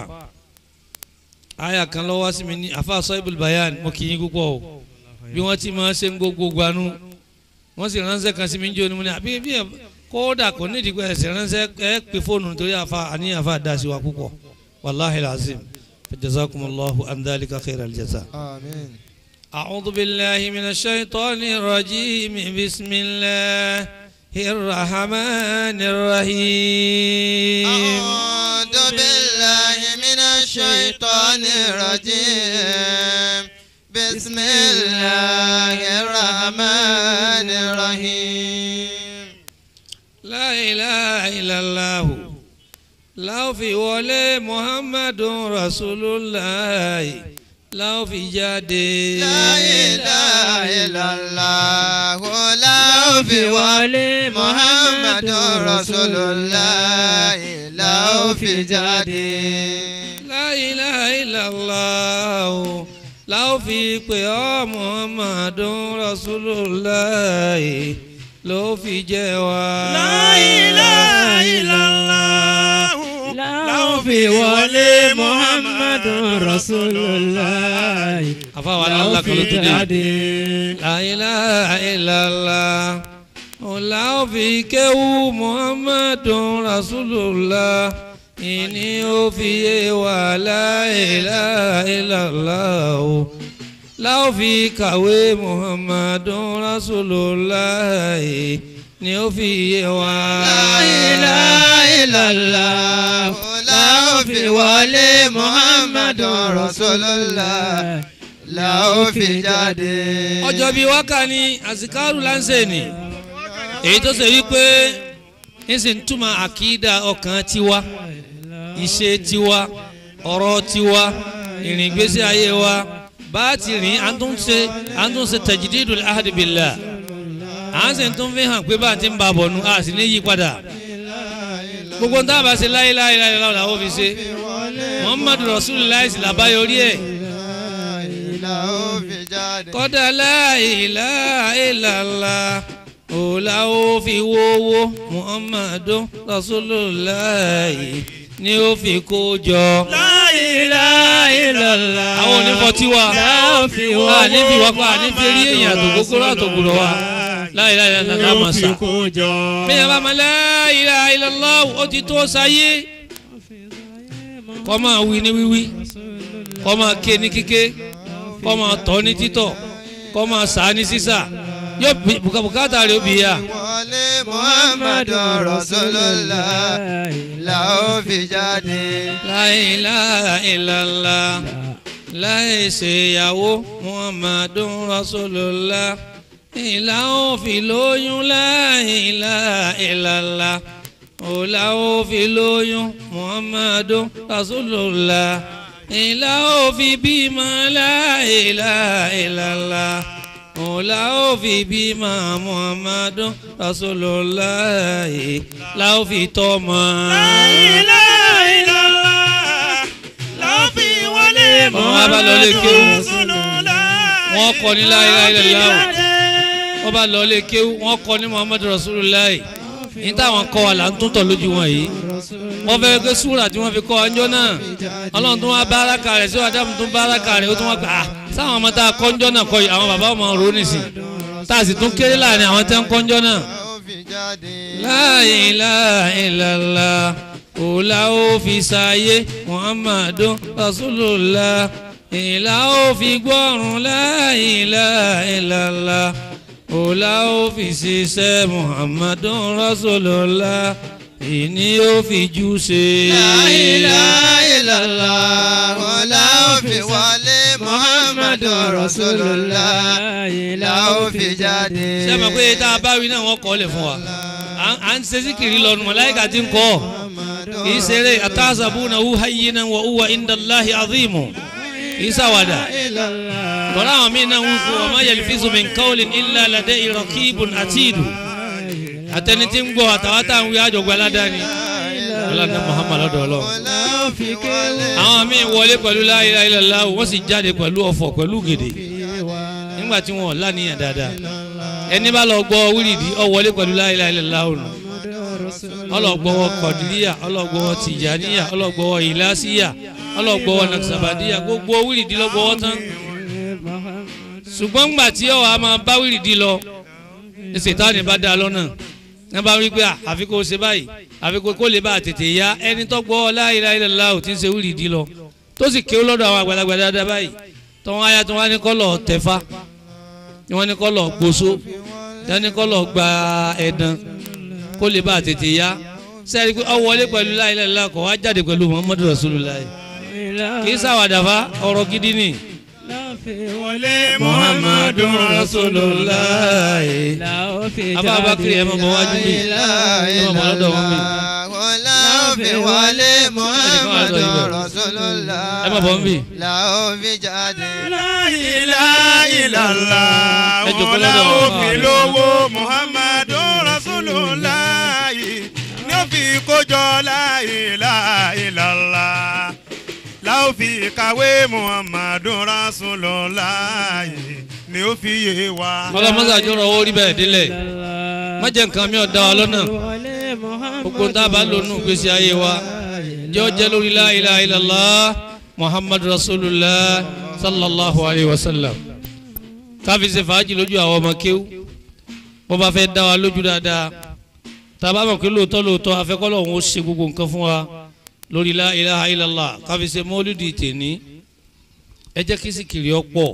àyà kan lọ́wọ́ sí mi ní àfa Sahibul Bayan mo kì í púpọ̀ o bí wọ́n ti máa ṣe ń gbogbo gbanú wọ́n sì ránṣẹ́ kan sí mi ń jó ni mo ní àbí bí ẹ kódà kò ní ìdìgbò ẹ̀sìn ránṣẹ́ ẹ pè fóònù nítorí àfa àní àfa dá sí wa púpọ̀ wàláhi lazim jazakumullahu an dhalika khairal jaza. Amen. أعوذ بالله من الشيطان الرجيم بسم الله الرحمن الرحيم أعوذ بالله من الشيطان الرجيم بسم الله الرحمن الرحيم لا إله إلا الله لا في ولا محمد رسول الله لا في جادي لا إله إلا الله لا في ولي محمد رسول الله لا في جدي لا إله إلا الله لا في قيام محمد رسول الله لو في جوا لا إله إلا الله لا في ولي محمد رسول الله أفا الله كل تدي لا إله إلا الله ولا في كو محمد رسول الله إني وفي ولا إله إلا الله لا في كوي محمد رسول الله ni ó fi yé wa. لا إله إلا الله لا في ولي محمد رسول الله لا في جدي ọjọ́ bíi wákà ní àsìkárù láǹṣẹ̀ ni èyí tó ṣe wípé ń sì ń túmọ̀ àkídà ọkàn tiwa ìṣe tiwa ọ̀rọ̀ tiwa ìrìn ìgbésí ayé wa bá a ti rìn à ń tún ṣe à ń tún ṣe tajdidul ahdi billah à ń sì tún fi hàn pé bá a ti ń ba bọ̀ nu a sì ní yí padà gbogbo ń dábàá ṣe la ilaha illallah làwọn fi ṣe muhammadu rasulillah sì làbáyọrí ẹ̀ لا في جدي kọ́dà la ilaha illallah òòlà ó fi wówó muhammadu rasulullah ni ó fi kó jọ. لا إله إلا الله àwọn onífọ̀tí wa لا في a ní fi wá pa a ní fi rí èèyàn àtòkókóró àtòkùrọ̀ wa la ilaha illallah máa sà. bẹ́ẹ̀ bá ma la ilaha illallah ó ti tó sáyé kọ́ máa wí ní wíwí kọ́ máa ké ní kíké kọ́ máa tọ́ ní títọ̀ kọ́ máa sá ní sísà yóò bí- bùkà- bùkátà rẹ̀ ó bì yá. ولي محمد رسول الله لا في جدي La ilaha illallah láì ṣèyàwó muhammadun rasulullah ìlà òfin lóyún la ilaha illallah òlà òfin lóyún muhammadun rasulullah ìlà òfin bímọ la ilaha illallah òlà òfin bímọ muhammadun rasulullah ìlà òfin tọmọ. Àwọn wa bá lọ lé kéwú. Wọ́n kọ́ ní la ilaha illallah. Wọ́n bá lọ lé kéwú. Wọ́n kọ́ ní Muhammadu Rasulullah. Ní táwọn kọ́ wa là ń tún tọ̀ lójú wọn yìí. Wọ́n fẹ́ pé súrà tí wọ́n fi kọ́ ọjọ́ náà. Ọlọ́run tún wá báraka rẹ̀ sí wàdàmù tún báraka rẹ̀ ó tún wá gbà á. Sáwọn ọmọ tá a kọ́ ọjọ́ náà kọ́ yìí àwọn bàbá ọmọ rò nìsín. Tá a sì tún kéré láàrin àwọn tẹ́ ń kọ́ ọjọ́ náà. لا في جدي La ilaha illallah òòlà ó fi ṣàyé muhammadu rasulullah ìlà ó fi gbọ́rùn la ilaha illallah òòlà ó fi ṣiṣẹ́ muhammadu rasulullah ìní ó fi jù ṣe. لا إله إلا الله ولا في ولي محمد رسول الله لا في جدي ṣé ẹ mọ̀ pé tá a bá wí náà wọ́n kọ́ lẹ̀ fún wa À- à ń ṣe síkìrì lọ́nu mọ̀láyìká ti ń kọ́ kì í ṣeré àtàzàbùnà wù hayyinan wa huwa indallahi azimu kì í ṣàwàdà tọ́lá àwọn míì náà ń kú ọmọ yalfizu min qawlin illa ladayhi raqibun atid àtẹni tí ń gbọ́ àtàwọn táwọn wí àjọgbọ́ aládàáni ọlọ́dún Muhammad lọ́dọ̀ ọlọ́run àwọn míì wọlé pẹ̀lú la ilaha illallah wọ́n sì jáde pẹ̀lú ọ̀fọ̀ pẹ̀lú gèdè nígbà tí wọn láníyàn dáadáa ẹni bá lọ gbọ́ wíìrìdì ó wọlé pẹ̀lú la ilaha illallah ọ̀nà ọlọ́gbọ́wọ́ kọ̀díríyà ọlọ́gbọ́wọ́ tìjàníyà ọlọ́gbọ́wọ́ ìlàsíyà ọlọ́gbọ́wọ́ nàkṣàbàdíyà gbogbo wíìrìdì lọ́gbọ́wọ́ tán ṣùgbọ́n gbà tí ọ̀ a máa bá wíìrìdì lọ ṣètánì bá dá lọ́nà ní bá rí pé àfi kó ṣe báyìí àfi kó lè bá a tètè ya ẹni tó gbọ́ la ilaha illallah ò tí ń ṣe wíìrìdì lọ tó sì kéwọ́ lọ́dọ̀ àwọn àgbàlagbà dáadáa báyìí tó wọn ayá tó wọn ní kọ́lọ̀ tẹ̀fá wọn ní kọ́lọ̀ gbóso wọn ní kọ́lọ̀ gba ẹ̀dán kó lè bá a tètè ya sẹ́ẹ̀rí pé ọ wọlé pẹ̀lú la ilaha illallah kọ̀ wá jáde pẹ̀lú muhammadu rasulullah kì í sàwádàfà ọ̀rọ̀ gidi ni. muhammadu rasulullah ababakiri ẹ máa bọ̀ wájú mi ẹ máa bọ̀ lọ́dọ̀ wọn mi. fi wọlé muhammadu rasulullah ẹ máa bọ̀ ń bì. la ó fi jáde. láìláìlàlá Ẹ jókòó wọn la lọ́dọ̀ ó wọn. fi lówó muhammadu rasulullah ní ó fi kójọ láìláìlàlá la ó fi kàwé muhammadu rasulullah ní ó fi yé wa. ọlọ́mọ́sá jọ̀rọ̀ owó rí bẹ́ẹ̀ délẹ̀ má jẹ́ nǹkan mi ò dá wa lọ́nà gbogbo tá a bá lò nù gbèsè ayé wa jẹ́ ọ jẹ́ lórí la ilaha illallah muhammadu rasulullah sallallahu alayhi wa sallam káfí ṣe fàájì lójú àwọn ọmọ kéwú bó bá fẹ́ dá wa lójú dáadáa tá a bá mọ̀ pé lóòótọ́ lóòótọ́ afẹ́kọ́lọ́ òun ó ṣe gbogbo nǹkan fún wa lórí la ilaha illallah káfí ṣe mọ́lúdì tèní ẹ jẹ́ kí sìkìrì ọ pọ̀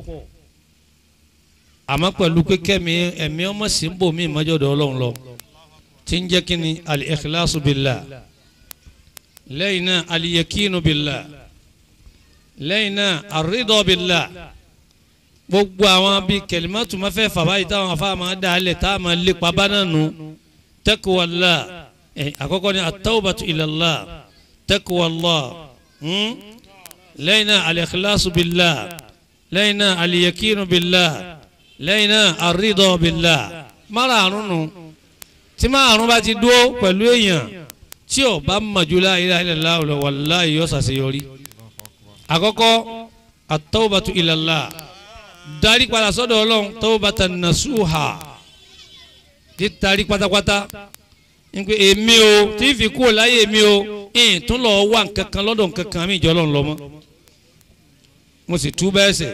àmọ́ pẹ̀lú pé kẹ́mi ẹ̀mí ọmọ sí ń bò mí ìmọ́jọ́dọ̀ ọlọ́run lọ tí ń jẹ́ kí ni al-ikhlasu billah lẹ́yìn náà al-yakinu billah lẹ́yìn náà ar-ridha billah gbogbo àwọn bíi kẹlímàtù máa fẹ́ fàbá yìí táwọn afá máa dá alẹ̀ tá a máa lépa bá náà nù taqwallah ẹ̀ àkọ́kọ́ ni at-tawbatu ilallah taqwallah hmm? lẹ́yìn náà al-ikhlasu billah lẹ́yìn náà al-yakinu billah lẹ́yìn náà àrídọ̀ bìlà márààrún nù tí márààrún bá ti dúró pẹ̀lú èèyàn tí ò bá mọ̀jú la ilaha illallah wallahi yóò ṣàṣeyọrí. àkọ́kọ́ at-tawbatu ilallah darí padà sọ́dọ̀ ọlọ́run tawbatan nasuha ti darí pátápátá nígbà èmi o tí fi kú láyé èmi o ìyìn tún lọ wà nkankan lọ́dọ̀ nkankan mi ìjọ lọ́n lọ́mọ́ mo sì tú bẹ́ẹ̀ sẹ̀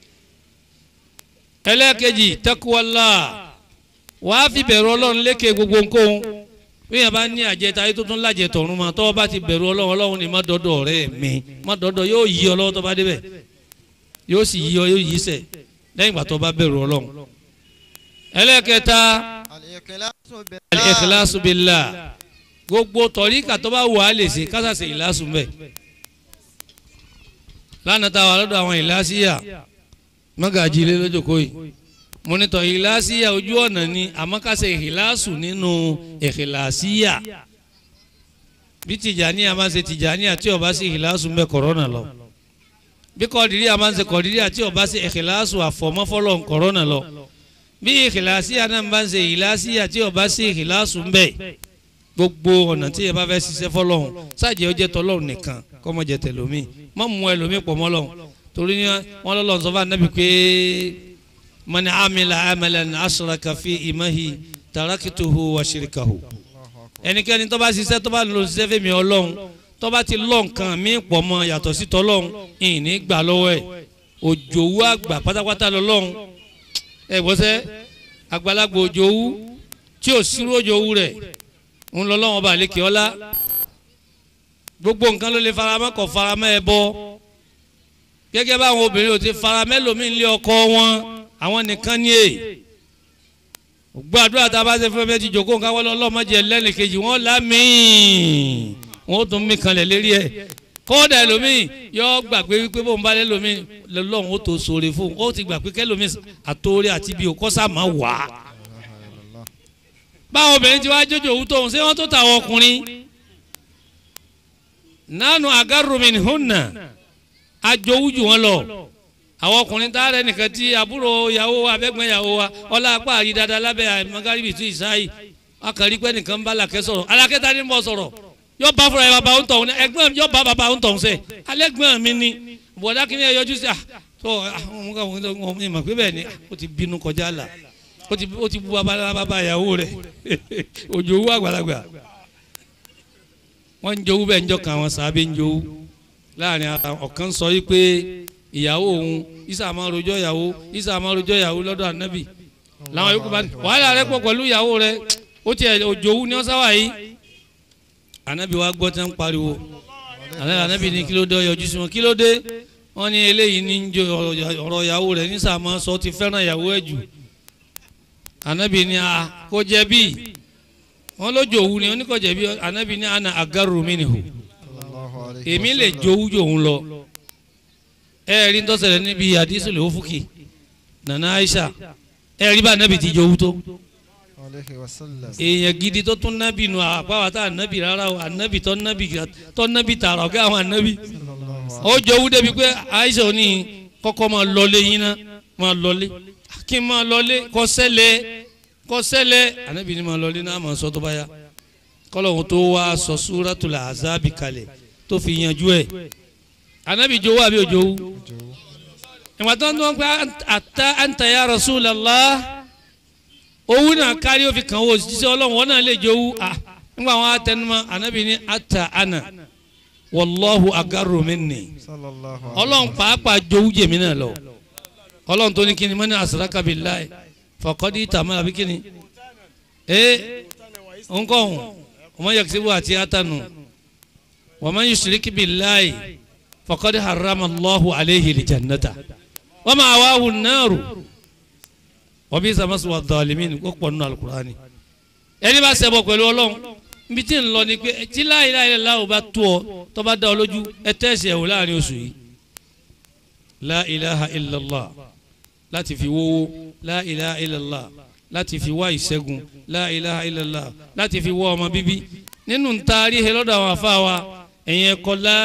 ẹlẹ́ẹ̀kejì tẹ́kùwọ́lá wàá fi bẹ̀rù ọlọ́run lékè gbogbo nǹkan bí yẹn bá ní àjẹta ayé tó tún lájẹ tọ̀run ma tọ́wọ́ bá ti bẹ̀rù ọlọ́run ọlọ́run ni má dọ́dọ̀ ọ̀rẹ́ mi má dọ́dọ̀ yóò yí ọ lọ́wọ́ tó bá débẹ̀ yóò sì yí ọ yóò yí sẹ̀ lẹ́yìn ìgbà tó bá bẹ̀rù ọlọ́run. ẹlẹ́ẹ̀kẹta al-ikhlasu billah. al-ikhlasu billah gbogbo tọ̀ríkà tó bá wù á lè ṣe kásàṣe ìlàsùn bẹ́ẹ̀ lánàá táwa lọ́dọ̀ àwọn ìlàsíyà mọ́gàjì ilé lójókòó yìí mọ́nítọ̀ ìhìláṣíyà ojú ọ̀nà ni àmọ́kásẹ̀ ìhìláṣù nínú ìhìláṣíyà bí tìjàníyà máa ń ṣe tìjàníyà tí ó bá sí ìhìláṣù ń bẹ kọ̀rọ́nà lọ bí kọ̀dìríyà máa ń ṣe kọ̀dìríyà tí ó bá sí ìhìláṣù àfọ̀mọ́fọ́lọ́ kọ̀rọ́nà lọ bí ìhìláṣíyà náà bá ń ṣe ìhìláṣíyà tí ó bá sí ìhìláṣù ń bẹ gbogbo ọ̀nà tí ẹ bá fẹ́ ṣiṣẹ́ fọlọ́hún sáàjẹ́ ó jẹ́ tọlọ́hún nìkan kọ́mọ́jẹ tẹ̀lómi mọ́ mú ẹlòmí pọ̀ mọ́lọ́hún torí ni wọn lọ́lọ́ sọ fún anabi pé mani amila amalan asraka fi imahi tarakituhu wa shirikahu ẹnikẹ́ni tó bá ṣiṣẹ́ tó bá lọ ṣiṣẹ́ fẹ́mi ọlọ́run tó bá ti lọ́ nǹkan mí pọ̀ mọ́ yàtọ̀ sí tọ́lọ́run ìní gbà lọ́wọ́ ẹ̀ òjòwú àgbà pátápátá lọ́lọ́run ẹ gbọ́sẹ́ àgbàlagbà òjòwú tí ò sírú òjòwú rẹ̀ ń lọ lọ́wọ́ bá lékè ọlá gbogbo nǹkan ló lè faramọ́ kọ̀ faramọ́ ẹ bọ́ gẹ́gẹ́ báwọn obìnrin ò ti fara mẹ́lòmíì lé ọkọ wọn àwọn nìkan ní èyí gbàdúrà tá a bá ṣe fún ẹ ti jòkó nǹkan wọlé ọlọ́mọdé lẹ́nìkejì wọn lámìí wọn ó tún mí kanlẹ̀ lérí ẹ̀ kódà ẹlòmíì yọ gbàgbé wípé bóun bá lẹ́lòmíì lọ́lọ́run ó tó sóore fún un ó ti gbà pé kẹ́lòmíì àtòrí àti ibi òkọ́sà máa wà á. báwọn obìnrin ti wá jójó òwú tóun ṣé wọ́n tó tàwọn ọkùnrin nánú agarrumin hunna ajowú jù wọn lọ àwọn ọkùnrin tá a rẹ nìkan tí àbúrò ìyàwó wa abẹ́gbẹ́ ìyàwó wa ọlá apá àrí dáadáa lábẹ́ magaribi tún ìsáyì akàrí pé nìkan bá làkẹ́ sọ̀rọ̀ alákẹ́ta ní bọ́ sọ̀rọ̀ yóò bá fúnra ẹ bàbá ń tọ̀hún ẹgbẹ́ yóò bá bàbá ń tọ̀hún sẹ́ alẹ́gbẹ́ mi ni bọ̀dá kí ni ẹ yọjú sí à tó àwọn ọmọ ọmọ ìmọ̀ pé bẹ́ẹ̀ ni ó ti bínú kọjá là ó ti ó ti bu bàbá bàbá ìyàwó rẹ̀ òjò owó àgbàlagbà wọ́n ń jowú bẹ́ẹ̀ ń jọ kàn àwọn sàábẹ́ ń jowú láàrin ara ọ̀kan sọ yìí pé ìyàwó òun isa máa rojọ́ ìyàwó isa máa rojọ́ ìyàwó lọ́dọ̀ ànábì làwọn yòókù bá ní wàhálà rẹ pọ̀ pẹ̀lú ìyàwó rẹ ó tiẹ̀ òjò owó ni wọ́n sáwà yìí ànábì wa gbọ́ tí wọ́n ń pariwo ànábì ní kí ló dé yọjú sí wọn kí ló dé wọ́n ní eléyìí ní ń jo ọ̀rọ̀ ìyàwó rẹ̀ ní sàmọ́ sọ ti fẹ́ràn ìyàwó ẹ̀ jù ànábì ní a kó jẹ́ bí wọ́n lójó òwú ni wọ́n ní kó jẹ́ bí ànábì ní àna agaru minhu èmi lè jowú jòun lọ ẹ rí ń tọ́sẹ̀lẹ̀ níbi àdísù lè fúkì nana Aisha ẹ rí bá ànábì ti jowú tó èèyàn gidi tó tún nábì nù àpáwá tá ànábì rárá o ànábì tó nábì tó nábì tààrà ọ̀gá àwọn ànábì ó jowú débi pé Aisha ò ní kọ́kọ́ máa lọlé yín ná máa lọlé kí n máa lọlé kọ́ sẹ́lẹ̀ kọ́ sẹ́lẹ̀ ànábì ni máa lọlé náà máa sọ tó bá yá kọ́lọ́hún tó wá sọ Suratul Azabi kalẹ̀ tó fi yanjú ẹ̀ anabi jowó àbí òjòwú ìwà tó ń tó ń pẹ́ ata anta ya Rasulallah owó náà kárí ó fi kàn wó jíṣẹ́ ọlọ́run wọn náà lè jowú à nígbà wọn atẹnumọ́ anabi ní ata ana wallahu agaru minni ọlọ́run pàápàá jowú jèmí náà lọ ọlọ́run tó ní kíni mọ́ni asraka billahi faqad tamala àbí kíni ee nkọ́hún ọmọ yaksibu àti atanu wa man yushrik billahi faqad harrama Allahu alayhi aljannata wa ma'wahu an-naru wa bi'sa maswa adh-dhalimin kó pọ̀ nínú alukurani ẹni bá ṣẹbọ pẹ̀lú ọlọ́run nbí tí ń lọ ni pé tí la ilaha illallah ò bá tó ọ tó bá dá ọ lójú ẹ tẹ́sí ẹ̀ wò láàrin oṣù yìí la ilaha illallah láti fi wówó la ilaha illallah láti fi wá ìṣẹ́gun la ilaha illallah láti fi wá ọmọ bíbí nínú ntaari he lọ́dọ̀ àwọn afa wa ẹ̀yin ẹ̀kọ́ la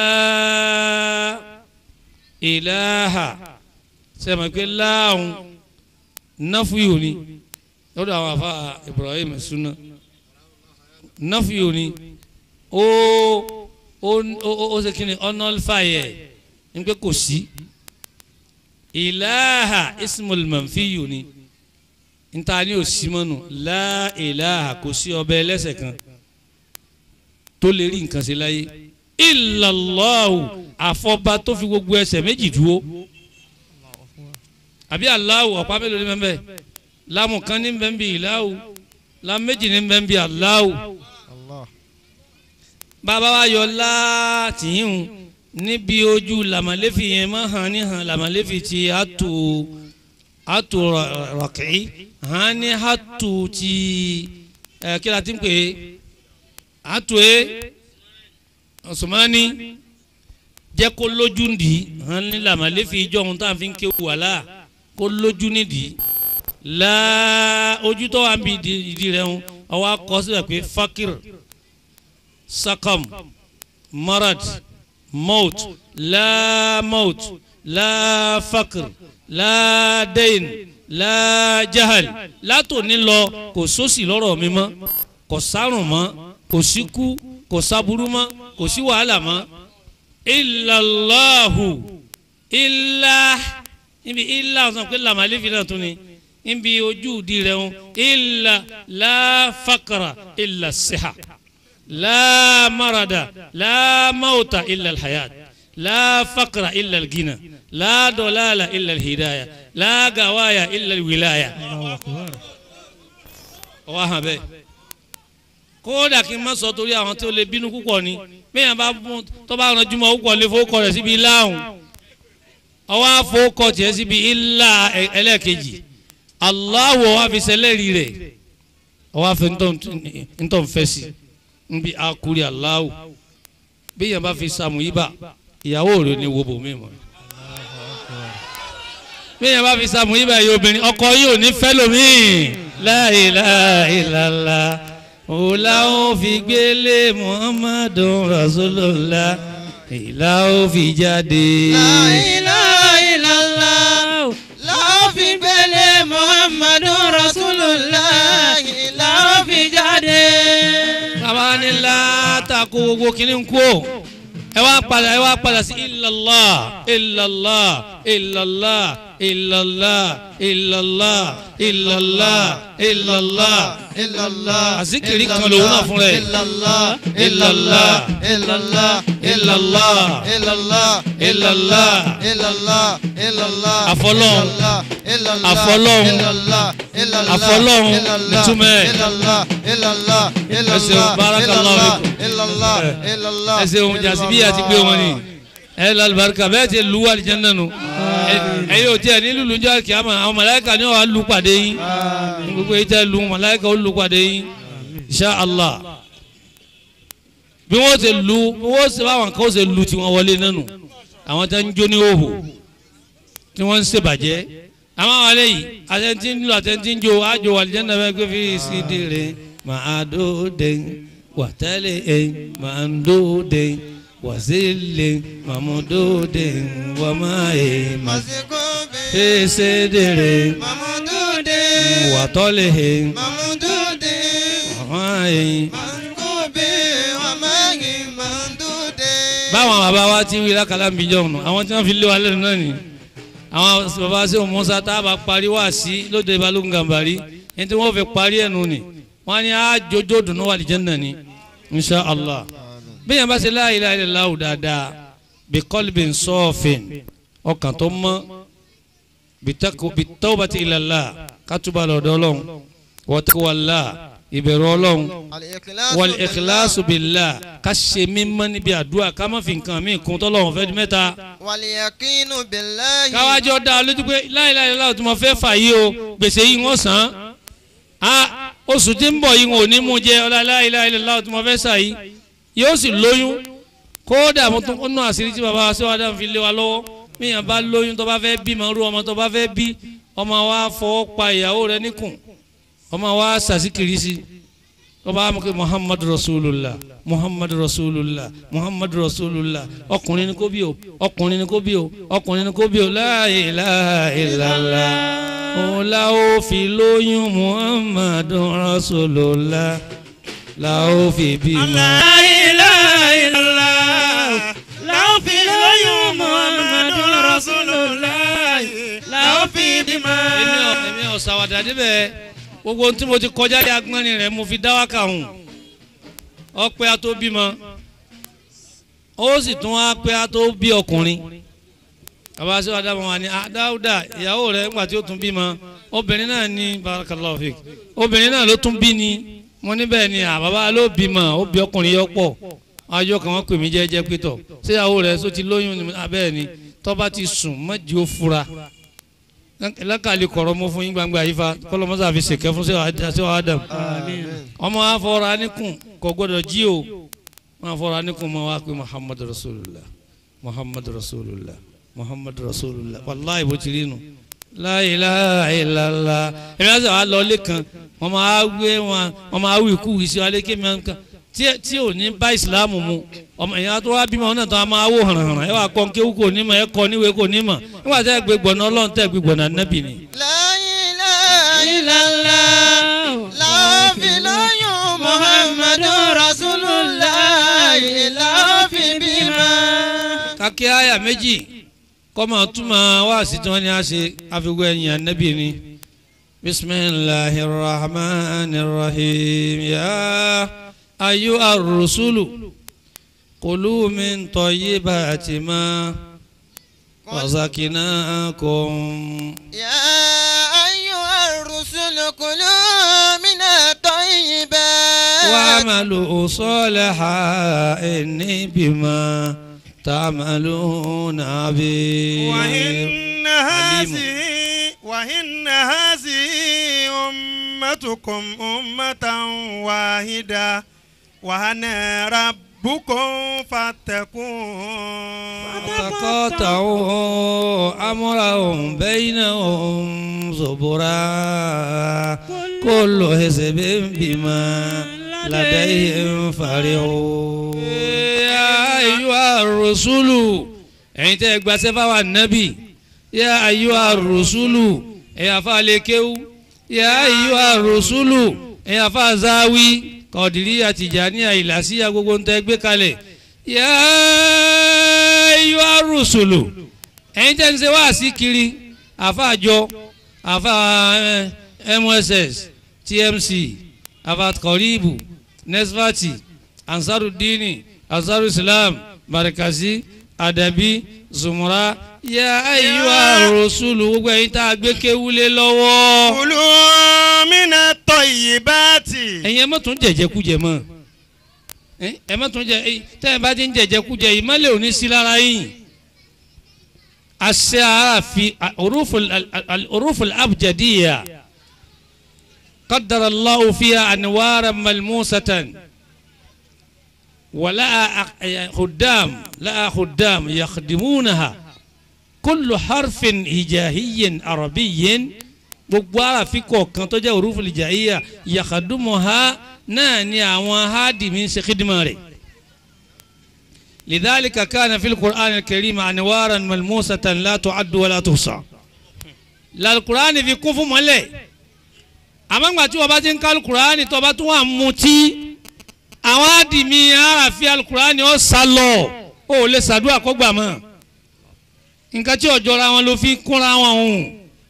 ilaha sẹ́mi pé láàrún náfúyò ni lọ́dọ̀ àwọn afa Ibrahim Suna náfúyò ni ó ó ó ó ṣe kí ni ọ̀nàlfàyẹ̀ ní pé kò sí ilaha ismul manfiyu ni nta ni o si mọ́nu la ilaha kò sí ọbẹ̀ ẹlẹ́sẹ̀ kan tó lè rí nǹkan ṣe láyé illallahu àfọba tó fi gbogbo ẹsẹ̀ méjì dúró àbí Allahu ọ̀pá mélòó ní bẹ́ẹ̀ lámù kan ní bẹ́ẹ̀ bí ìláhu lámù méjì ní bẹ́ẹ̀ bí Allahu bàbá wa yọ láàtìyìn níbi ojú làmàlẹ́fì yẹn máa hàn ní hàn làmàlẹ́fì ti àtò àtò rọ̀kì hàn ní àtò ti ẹ̀ kí la ti ń pè é àtò é ọ̀sùnmọ́ni jẹ́ kó lójú ndì hàn ní làmàlẹ́fì ìjọ ohun tá à ń fi ké wàhálà kó lójú nídìí láà ojú tó wà ń bi ìdí rẹ̀ ń ọwọ́ akọ síbẹ̀ pé fakir sakam marad maut la maut la fakir la dain la jahal látòní lọ kò sósì lọ́rọ̀ mi mọ́ kò sárùn mọ́ kò síkú kò sábúrú mọ́ kò sí wàhálà mọ́ ilàláhu ilà níbi ilà ọ̀sán pé làmàlẹ́ fi náà tún ni níbi ojú di rẹ̀ ń ilà láfàkàrà ilà síhà lámàràdà lámàwòtà ilà hayat láfàkàrà ilà gínà ládọ̀láàlà ilà hidaya lágàwáyà ilà wìláyà. ọwọ́ hàn bẹ́ẹ̀ kódà kí n má sọ torí àwọn tí ó lè bínú púpọ̀ ni bẹ́ẹ̀ bá mú tó bá ràn jùmọ̀ púpọ̀ lè fowó kọ rẹ̀ síbi láhùn ọwọ́ àfowókọ tiẹ̀ síbi ilá ẹlẹ́ẹ̀kejì aláwọ̀ wá fi sẹlẹ̀rì rẹ̀ ọwọ́ àfi ntọ́ nfẹ́ sí nbí akuri aláwọ̀ bẹ́ẹ̀ yẹn bá fi sàmù yíbà ìyàwó rẹ̀ ni wo bòmí mọ́ bẹ́ẹ̀ yẹn bá fi sàmù yíbà yìí obìnrin ọkọ yìí ò ní fẹ́ lómi la ilaha illallah òláwọ̀ fi gbélé muhammadu rasulullah ìlà ó fi jáde. La ilaha illallah. láòfì gbélé muhammadu rasulullah láòfì jáde. bàbá ní látàkó gbogbo kìíní ń kú o ẹ wá padà ẹ wá padà sí illallah illallah illallah illallah illallah illallah illallah illallah àzíkìrí kan lòun náà fún rẹ̀ illallah illallah illallah illallah illallah illallah illallah illallah Àfọlọ́hun. illallah Àfọlọ́hun. illallah illallah Àfọlọ́hun. illallah Ìtumọ̀ ẹ̀. illallah illallah Ẹ ṣeun, barakallahu illallah fikum. illallah illallah ẹ ṣeun jàsíbí àti gbé wọn ni ẹ lálùbáríkà bẹ́ẹ̀ ti lu àlìjánnà nù ẹ yóò tiẹ̀ ní lùlù jọ kìámà àwọn màláíkà ni wàá lu pàdé yín gbogbo yìí tẹ́ lu màláíkà ó lu pàdé yín insha Allah bí wọ́n ṣe lu bí wọ́n ṣe báwọn kan ṣe lu tiwọn wọlé nánu àwọn tẹ́ ń jó ní òhò tí wọ́n ń ṣèbàjẹ́ àwọn àwọn alẹ́ yìí àtẹ̀ntì ń lu àtẹ̀ntì ń jó àjò àlìjánnà bẹ́ẹ̀ gbé fi sídìrì màá dóde wàtẹ́lẹ̀ ẹ̀ màá dóde wàzílẹ̀ màmúdóde wàmáyé masikobe fèsèdèrè mamudude wàtọ́lẹ̀ mamudude wàmáyé. masikobe wamagi mamudude. báwọn bàbá wa ti wí lákàlà ń bí jọ̀hún àwọn tí wọ́n fi lé wa lẹ́nu náà ni àwọn bàbá sí Mùsá tá a bá parí wá sí lóde balógun gàmbàrí ẹni tí wọ́n fi parí ẹ̀ nù ni wọ́n á ní àjọjọ́ dùnú wà lìjẹ́ náà ni insha allah bí yẹn bá ṣe la ilaha illallah dáadáa bí qalbin safin ọkàn tó mọ́ bí tawbati ilallah kátúbà lọ́dọ̀ ọlọ́run wa taqwallah ìbẹ̀rù ọlọ́run wal ikhlasu billah ká ṣe mímọ́ níbi àdúrà ká má fi nǹkan mí kún tọ́lọ́run fẹ́ di mẹ́ta wàlíyàkínú billahi. káwájọ́ dá a lójú pé la ilaha illallah tí mo fẹ́ fà yí o gbèsè yìí wọ́n sàn án oṣù tí ń bọ̀ yìí wọn ò ní mú jẹ ọlá la ilaha illallah tí mo fẹ́ sà yìí yóò sì lóyún kódà mo tún kọ́nà àṣírí tí baba aṣọ adam fi lé wa lọ́wọ́ míyàn bá lóyún tó bá fẹ́ bí màá rú ọmọ tó bá fẹ́ bí ọmọ wa fọwọ́ pa ìyàwó rẹ níkùn ọmọ wa sàṣìkiri sí ọba amúkẹ́ muhammadu rasulullah muhammadu rasulullah muhammadu rasulullah ọkùnrin ni kó bí o ọkùnrin ni kó bí o ọkùnrin ni kó bí o la ilaha illallah òun la ó fi lóyún muhammadu rasulullah la ó fi bímọ. èmi ò èmi ò sàwádà débẹ̀ gbogbo ohun tí mo ti kọjá lé agbọ́nrin rẹ̀ mo fi dá wákà hùn ọpẹ́ a tó bímọ ó sì tún wá pé a tó bí ọkùnrin bàbá sí wàdà wọn ni dáúdà ìyàwó rẹ̀ nígbà tí ó tún bímọ obìnrin náà ní barakallahu fik obìnrin náà ló tún bí ni mo níbẹ̀ ni àbábá ló bímọ ó bí ọkùnrin yọ pọ̀ ajọ́ kan wọ́n pè mí jẹ́jẹ́ pétọ̀ ṣé ìyàwó rẹ̀ só ti lóyún abẹ́ẹ̀ ni tó bá ti sùn mọ́jì ó fura lákàlì kọ̀rọ̀ mọ́ fún yín gbangba yìí fa kọ́lọ́mọ́sá fi ṣèkẹ́ fún sẹ́wọ̀n adam ọmọ afọra níkùn kò gbọdọ̀ jí o wọn afọra níkùn mọ́ wá pé muhammadu rasulullah muhammadu rasulullah muhammadu rasulullah wàláì bó ti rí nu la ilaha illallah ẹ̀mí àti àwọn alọ́ọ̀lẹ́ kan wọ́n máa wé wọn wọ́n máa wí kú ìṣe alẹ́ kémi kan tí ò ní bá ìsìlámù mu ọmọ ìyá tó wá bímọ náà tó a máa wò hànàhànà ẹ wà kọ́ kéwú kò ní mọ̀ ẹ kọ́ níwèé kò ní mọ̀ nígbà tẹ́ ẹ gbé gbọ̀nà ọlọ́run tẹ́ ẹ gbé gbọ̀nà nẹ́bì ni. La ilaha illallah. láòfin lóyún muhammadu rasulullah láòfin bímọ. kàkí àyà méjì kọ́mọ túmọ̀ wá sí tí wọ́n ní a ṣe àfiwé ẹ̀yìn ànẹ́bì ni. bisimilahi rahman rahim ya ayu arusulu. كلوا من طيبات ما رزقناكم يا أيها الرسل كلوا من الطيبات واعملوا صالحا إني بما تعملون عبير وإن هذه وإن هذه أمتكم أمة واحدة وأنا رب ربكم فاتقون فتقاطعوا أمرهم بينهم زبرا كل حزب بما لديهم فرحون يا أيها ar-rusulu ẹ̀yin tẹ́ ẹ gbàṣẹ́ fáwọn ànábì yá ayyuha ar-rusulu ẹ̀yin afa alekewu yá ayyuha ar-rusulu ẹ̀yin afa zawi kọ̀dìríyà tìjàníyà ìlàsíyà gbogbo ń tẹ́ gbé kalẹ̀ yá ayyuha ar-rusulu ẹ̀yin tẹ́ ń ṣe wá sí kiri afa àjọ afa eh, mss tmc afa kọ̀ríbù nesfati ansarudini ansaru islam markazi adabi zumura ya ayiwa rasulu gbogbo ẹ̀yin tá a gbé kéwúlé lọ́wọ́. kulu mina tayyibati. ẹ̀yin ẹ má tún jẹ̀jẹ̀kújẹ mọ́ ẹ ẹ má tún jẹ ẹ tẹ́ ẹ bá ti ń jẹ̀jẹ̀kújẹ yìí má lè òní sí lára yìí. àṣẹ àràfi orúful abjadiya qaddara Allahu fiha anwara malmusatan. ولا خدام لا خدام يخدمونها كل حرف هجائي عربي gbogbo arafi kọ̀ọ̀kan tó jẹ́ òrùfù lìjàìyà yàkàdùmọ̀ha náà ni àwọn hádìmí ń ṣe kídìmọ̀ rẹ̀ lidhalika kana fil qur'an al-karim anwaran malmusatan la tu'addu wa la tuhsa lal-qur'an fi kún fún mọ́lẹ̀ àmọ́ tí wọ́n bá ti ń ká al-qur'an tó bá tún wà mutí àwọn àdìmí àràfi alukurani ó sá lọ ó lè ṣàdúrà kó gbà mọ́ nǹkan tí ọjọ́ra wọn ló fi kúnra wọn hùn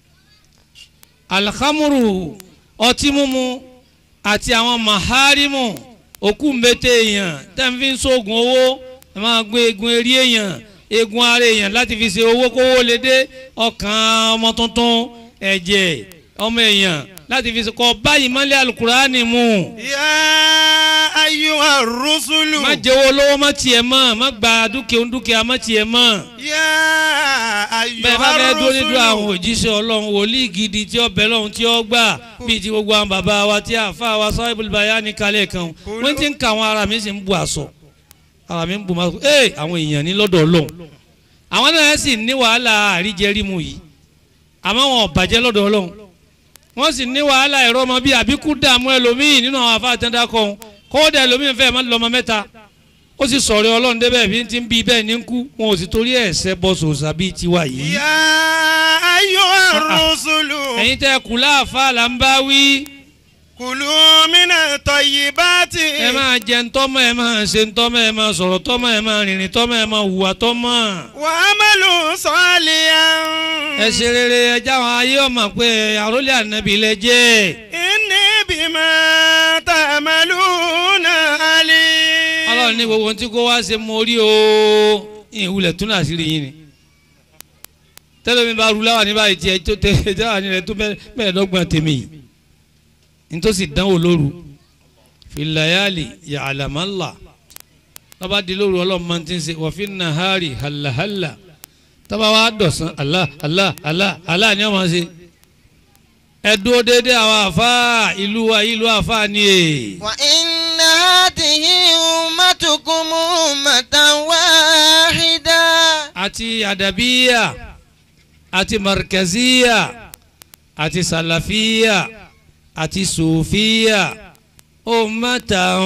alhamuru ọtí mímu àti àwọn maharimu òkú mbete èèyàn tẹ́ǹfì ń sóògùn owó ẹ máa gbé egun eré èèyàn egun ara èèyàn láti fi ṣe owó kówó lè dé ọkàn ọmọ tuntun ẹ̀jẹ̀ ọmọ èèyàn láti fi ṣe kọ báyìí mọ́lẹ̀ alukurani mu ya ayyuha rusulu. má jẹ́wọ́ lọ́wọ́ má tiẹ̀ mọ́ má gba dúkìá dúkìá má tiẹ̀ mọ́. ya bẹ́ẹ̀ bá ayyuha fẹ́ dúró nídúró àwọn rusulu. òjíṣẹ́ ọlọ́run wòlíì gidi tí ó bẹ̀ lọ́hùn tí ó gbà bíi ti gbogbo àwọn bàbá wa tí àfa wa Sahibul Bayani kalẹ̀ kan wọ́n ti ń ka àwọn ara mi sì ń bu àṣọ ara mi ń bu máa ee àwọn èèyàn ní lọ́dọ̀ ọlọ́run àwọn náà sì ní wàhálà àríjẹrímu yìí àmọ́ wọn ò bàjẹ́ lọ́dọ̀ ọlọ́run wọ́n sì ní wàhálà ẹ̀rọ ọmọ bíi àbíkú dààmú ẹlòmíì nínú àwọn afá àtẹ́ndá kan kódà ẹlòmíì fẹ́ẹ́ má lọ́mọ mẹ́ta ó sì sọ̀rọ̀ ọlọ́run débẹ̀ bí ti ń bí bẹ́ẹ̀ ní ń kú wọn ò sì torí ẹ̀ ṣẹ́ bọ́ sòsà bíi tiwa yìí. ya ayyuha rusulu. ẹ̀yin tẹ́ kù láàfáà là ń bá wí kulu mina tayyibati. ẹ máa jẹ ntọ́mọ̀ ẹ máa ṣe ntọ́mọ̀ ẹ máa sọ̀rọ̀ tọ́mọ̀ ẹ máa rìnrìn tọ́mọ̀ ẹ máa hùwà tọ́mọ̀ wa amalu salihan. ẹ ṣe rere ẹ jáwọn ayé ọmọ pé àrólé ànábì lẹ jẹ́ inni bima ta'maluna alim. ọlọ́run ní gbogbo ohun tí kò wá ṣe mo rí o ìwúlẹ̀ tún náà sí rí yín ni tẹ́lẹ̀mí bá ru láwà ní báyìí tiẹ̀ tó tẹ́ jáwà ní rẹ̀ tó mẹ́ẹ̀ẹ́dọ́gbọ̀n tèmi yìí nítòsí dánwò lóru filayali yàlámàlà tọ́ba di lóru ọlọ́run máa ti ń ṣe wọ́fin nahari halahala tọ́ba wa dọ̀sán Allah Allah Allah Allah ni wọ́n máa ṣe ẹ dúró déédéé àwọn àfa ìlú wa ìlú àfa ni e. wa inna hadhihi ummatukum ummatan wahida. àti àdàbíyà àti markaziya àti sàlàfíyà àti sùfíyà ummatan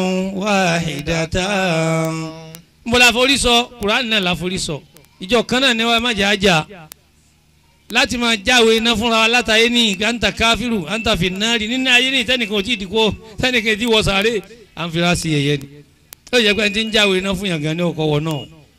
wahidatan. mo la forí sọ kuraani náà la forí sọ ìjọ kan náà ni wàá má jà á jà láti máa jáwé iná fúnra wa látàyé ní anta káfíru anta fìnnárì nínú ayé ní tẹnìkan ò tí ì dìkó tẹnìkan ti wọ sàárè à ń fira sí ẹyẹ ni ó yẹ pé ẹni tí ń jáwé iná fún yàn gan ní ọkọ wọ náà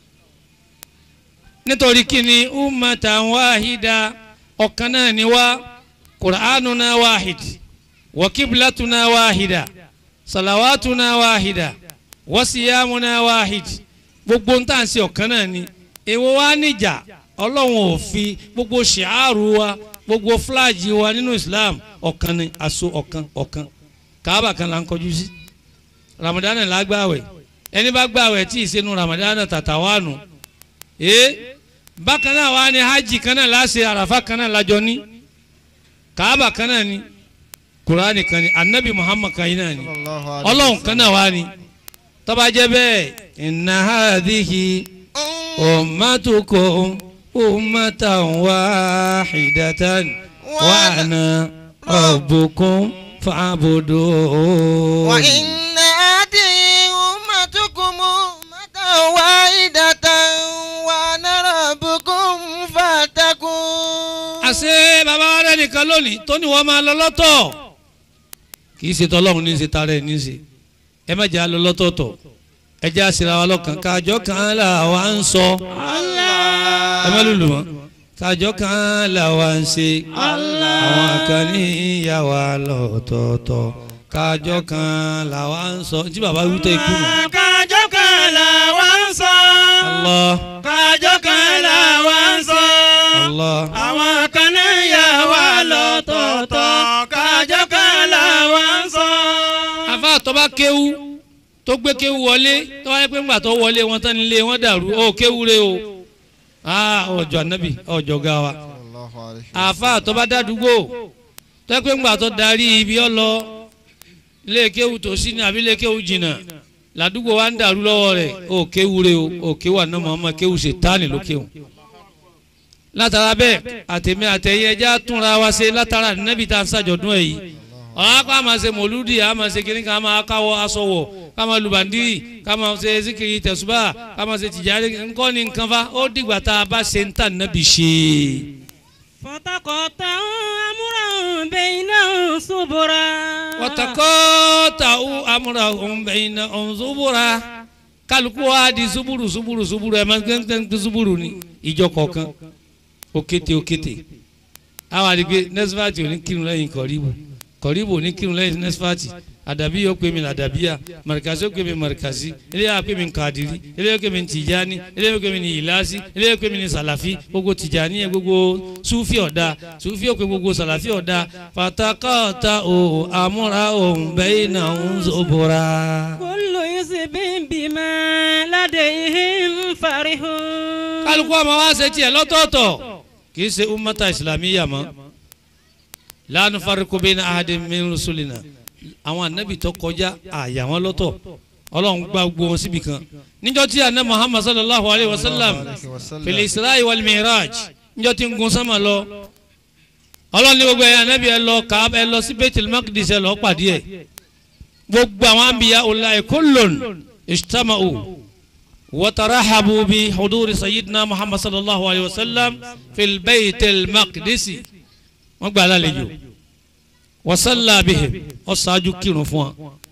nítorí kíni ummatan wahida ọ̀kan náà ni wá qur'anuna wahid wa qiblatuna wahida salawatuna wahida wa siyamuna wahid gbogbo ń tà ń ṣe ọ̀kan náà ni èwo wá níjà ọlọ́run ò fi gbogbo ṣìáàrù wa gbogbo fúláàjì wa nínú islam ọ̀kan ni aṣọ ọ̀kan ọ̀kan káàbà kan là ń kọjú sí ramadan là gbàwẹ̀ ẹni bá gbàwẹ̀ tí ì sẹ́nu ramadan tàtà wà nù ee bákan náà wà ní hajj kan náà láṣẹ àràfà kan náà lájọ ní káàbà kan náà ní kuraani kan ní anabi muhammad kan yìí náà ní ọlọ́run kan náà wà ní tó bá jẹ́ bẹ́ẹ̀ inna hadhihi ummatukum ummatan wahidatan wa ana rabbukum fa'budun. wa inna hadhihi ummatukum ummatan wahidatan nìkan lónìí tó ní wọ́n máa lọ lọ́tọ̀ kì í ṣe tọ́lọ́run ní í ṣe tara ẹ̀ ní í ṣe ẹ má jẹ́ àlọ́ lọ́tọ̀ọ̀tọ̀ ẹ jẹ́ àṣírà wa lọ́kàn kájọ kan là wá ń sọ ẹ má lùlù wọn kájọ kan là wá ń ṣe àwọn kan ní ìyá wa lọ́tọ̀ọ̀tọ̀ kájọ kan là wá ń sọ tí bàbá wí tó ikú nù. kájọ kan là wá ń sọ. Allah kájọ kan là wá ń sọ. Allah àwọn kan náà yà wá lọ́tọ̀ọ̀tọ̀ kájọ kan là wá ń sọ. àfa àtọ́ba kéwú tó gbé kéwú wọlé tó wáyé pé ńgbà tó wọlé wọn tán nílé wọn dàrú ó kéwú re o aa ọjọ́ anabi ọjọ́ ga wa àfa àtọ́ba dàdúgbò tó yẹ pé ńgbà tó darí ibi ọlọ ilé kéwú tó sí ní àbí ilé kéwú jìnnà làdúgbò wa ń dàrú lọ́wọ́ rẹ̀ ó kéwú re o ó kéwú àná Muhammad kéwú ṣe tánì ló kéwú látara bẹ́ẹ̀ àtẹ̀mí àtẹ̀yẹ ẹja túnra wa ṣe látara nẹ́bí tá a ń ṣàjọ̀dún ẹ̀ yìí ọ̀hún akọ́ àmà ṣe mọ̀lúdì àmà ṣe kiri ká máa káwọ́ aṣọ wọ̀ ká máa lùbàndírì ká máa ṣe zikiri tẹ̀sùbà ká máa ṣe tìjàre ńkọ́ ni nǹkan fa ó dìgbà tá a bá ṣe ń tà nẹ́bí ṣe. فتقطعوا أمرهم بينهم صبرا wọ́tàkọ́ tàwọn amúra òun bẹ̀yìn náà òun zubura kálukú wa di zuburu zuburu zuburu ẹ̀ máa ń gbẹ́ zuburu ni ìjọ kọ̀ọ̀kan òkété òkété àwọn àdìgbé nẹ́sífàtì ò ní kírun lẹ́yìn kọ̀ríbù kọ̀ríbù ò ní kírun lẹ́yìn nẹ́sífàtì àdàbí yóò pè mí làdàbíyà màrìkàsí yóò pè mí màrìkàsí eléyà yóò pè mí kàdírí eléyà yóò pè mí tìjáni eléyà yóò pè mí ìlàsí eléyà yóò pè mí sàlàfí gbogbo tìjáni yẹn gbogbo súfì ọ̀dà súfì yóò pè gbogbo sàlàfí ọ̀dà pàtàkàtà ò àmúra òun bẹ́ẹ̀ náà ń zòbora. كل حزب بما لديهم فرحون kálukú ọmọ wa ṣe tiẹ̀ lọ́tọ̀ọ̀tọ̀ kì í ṣe ummata islamiyya mọ́ la nufarriqu bayna ahadin min rusulina àwọn anabi tó kọjá àyà wọn lọ́tọ̀ ọlọ́run gba gbogbo wọn síbi kan níjọ́ tí àná muhammad sallallahu alayhi wa sallam fil isra'i wal mi'raj níjọ́ tí ń gun sánmà lọ ọlọ́run ní gbogbo ẹ̀yà anabi ẹ lọ Kaaba ẹ lọ sí baitul maqdis ẹ lọ pàdé ẹ gbogbo àwọn anbiya ula'i kullun ijtama'u وترحبوا بحضور سيدنا محمد صلى الله عليه وسلم في البيت المقدس wọ́n gbà lálejò وصلى بهم ọ̀sáájú kírun fún wa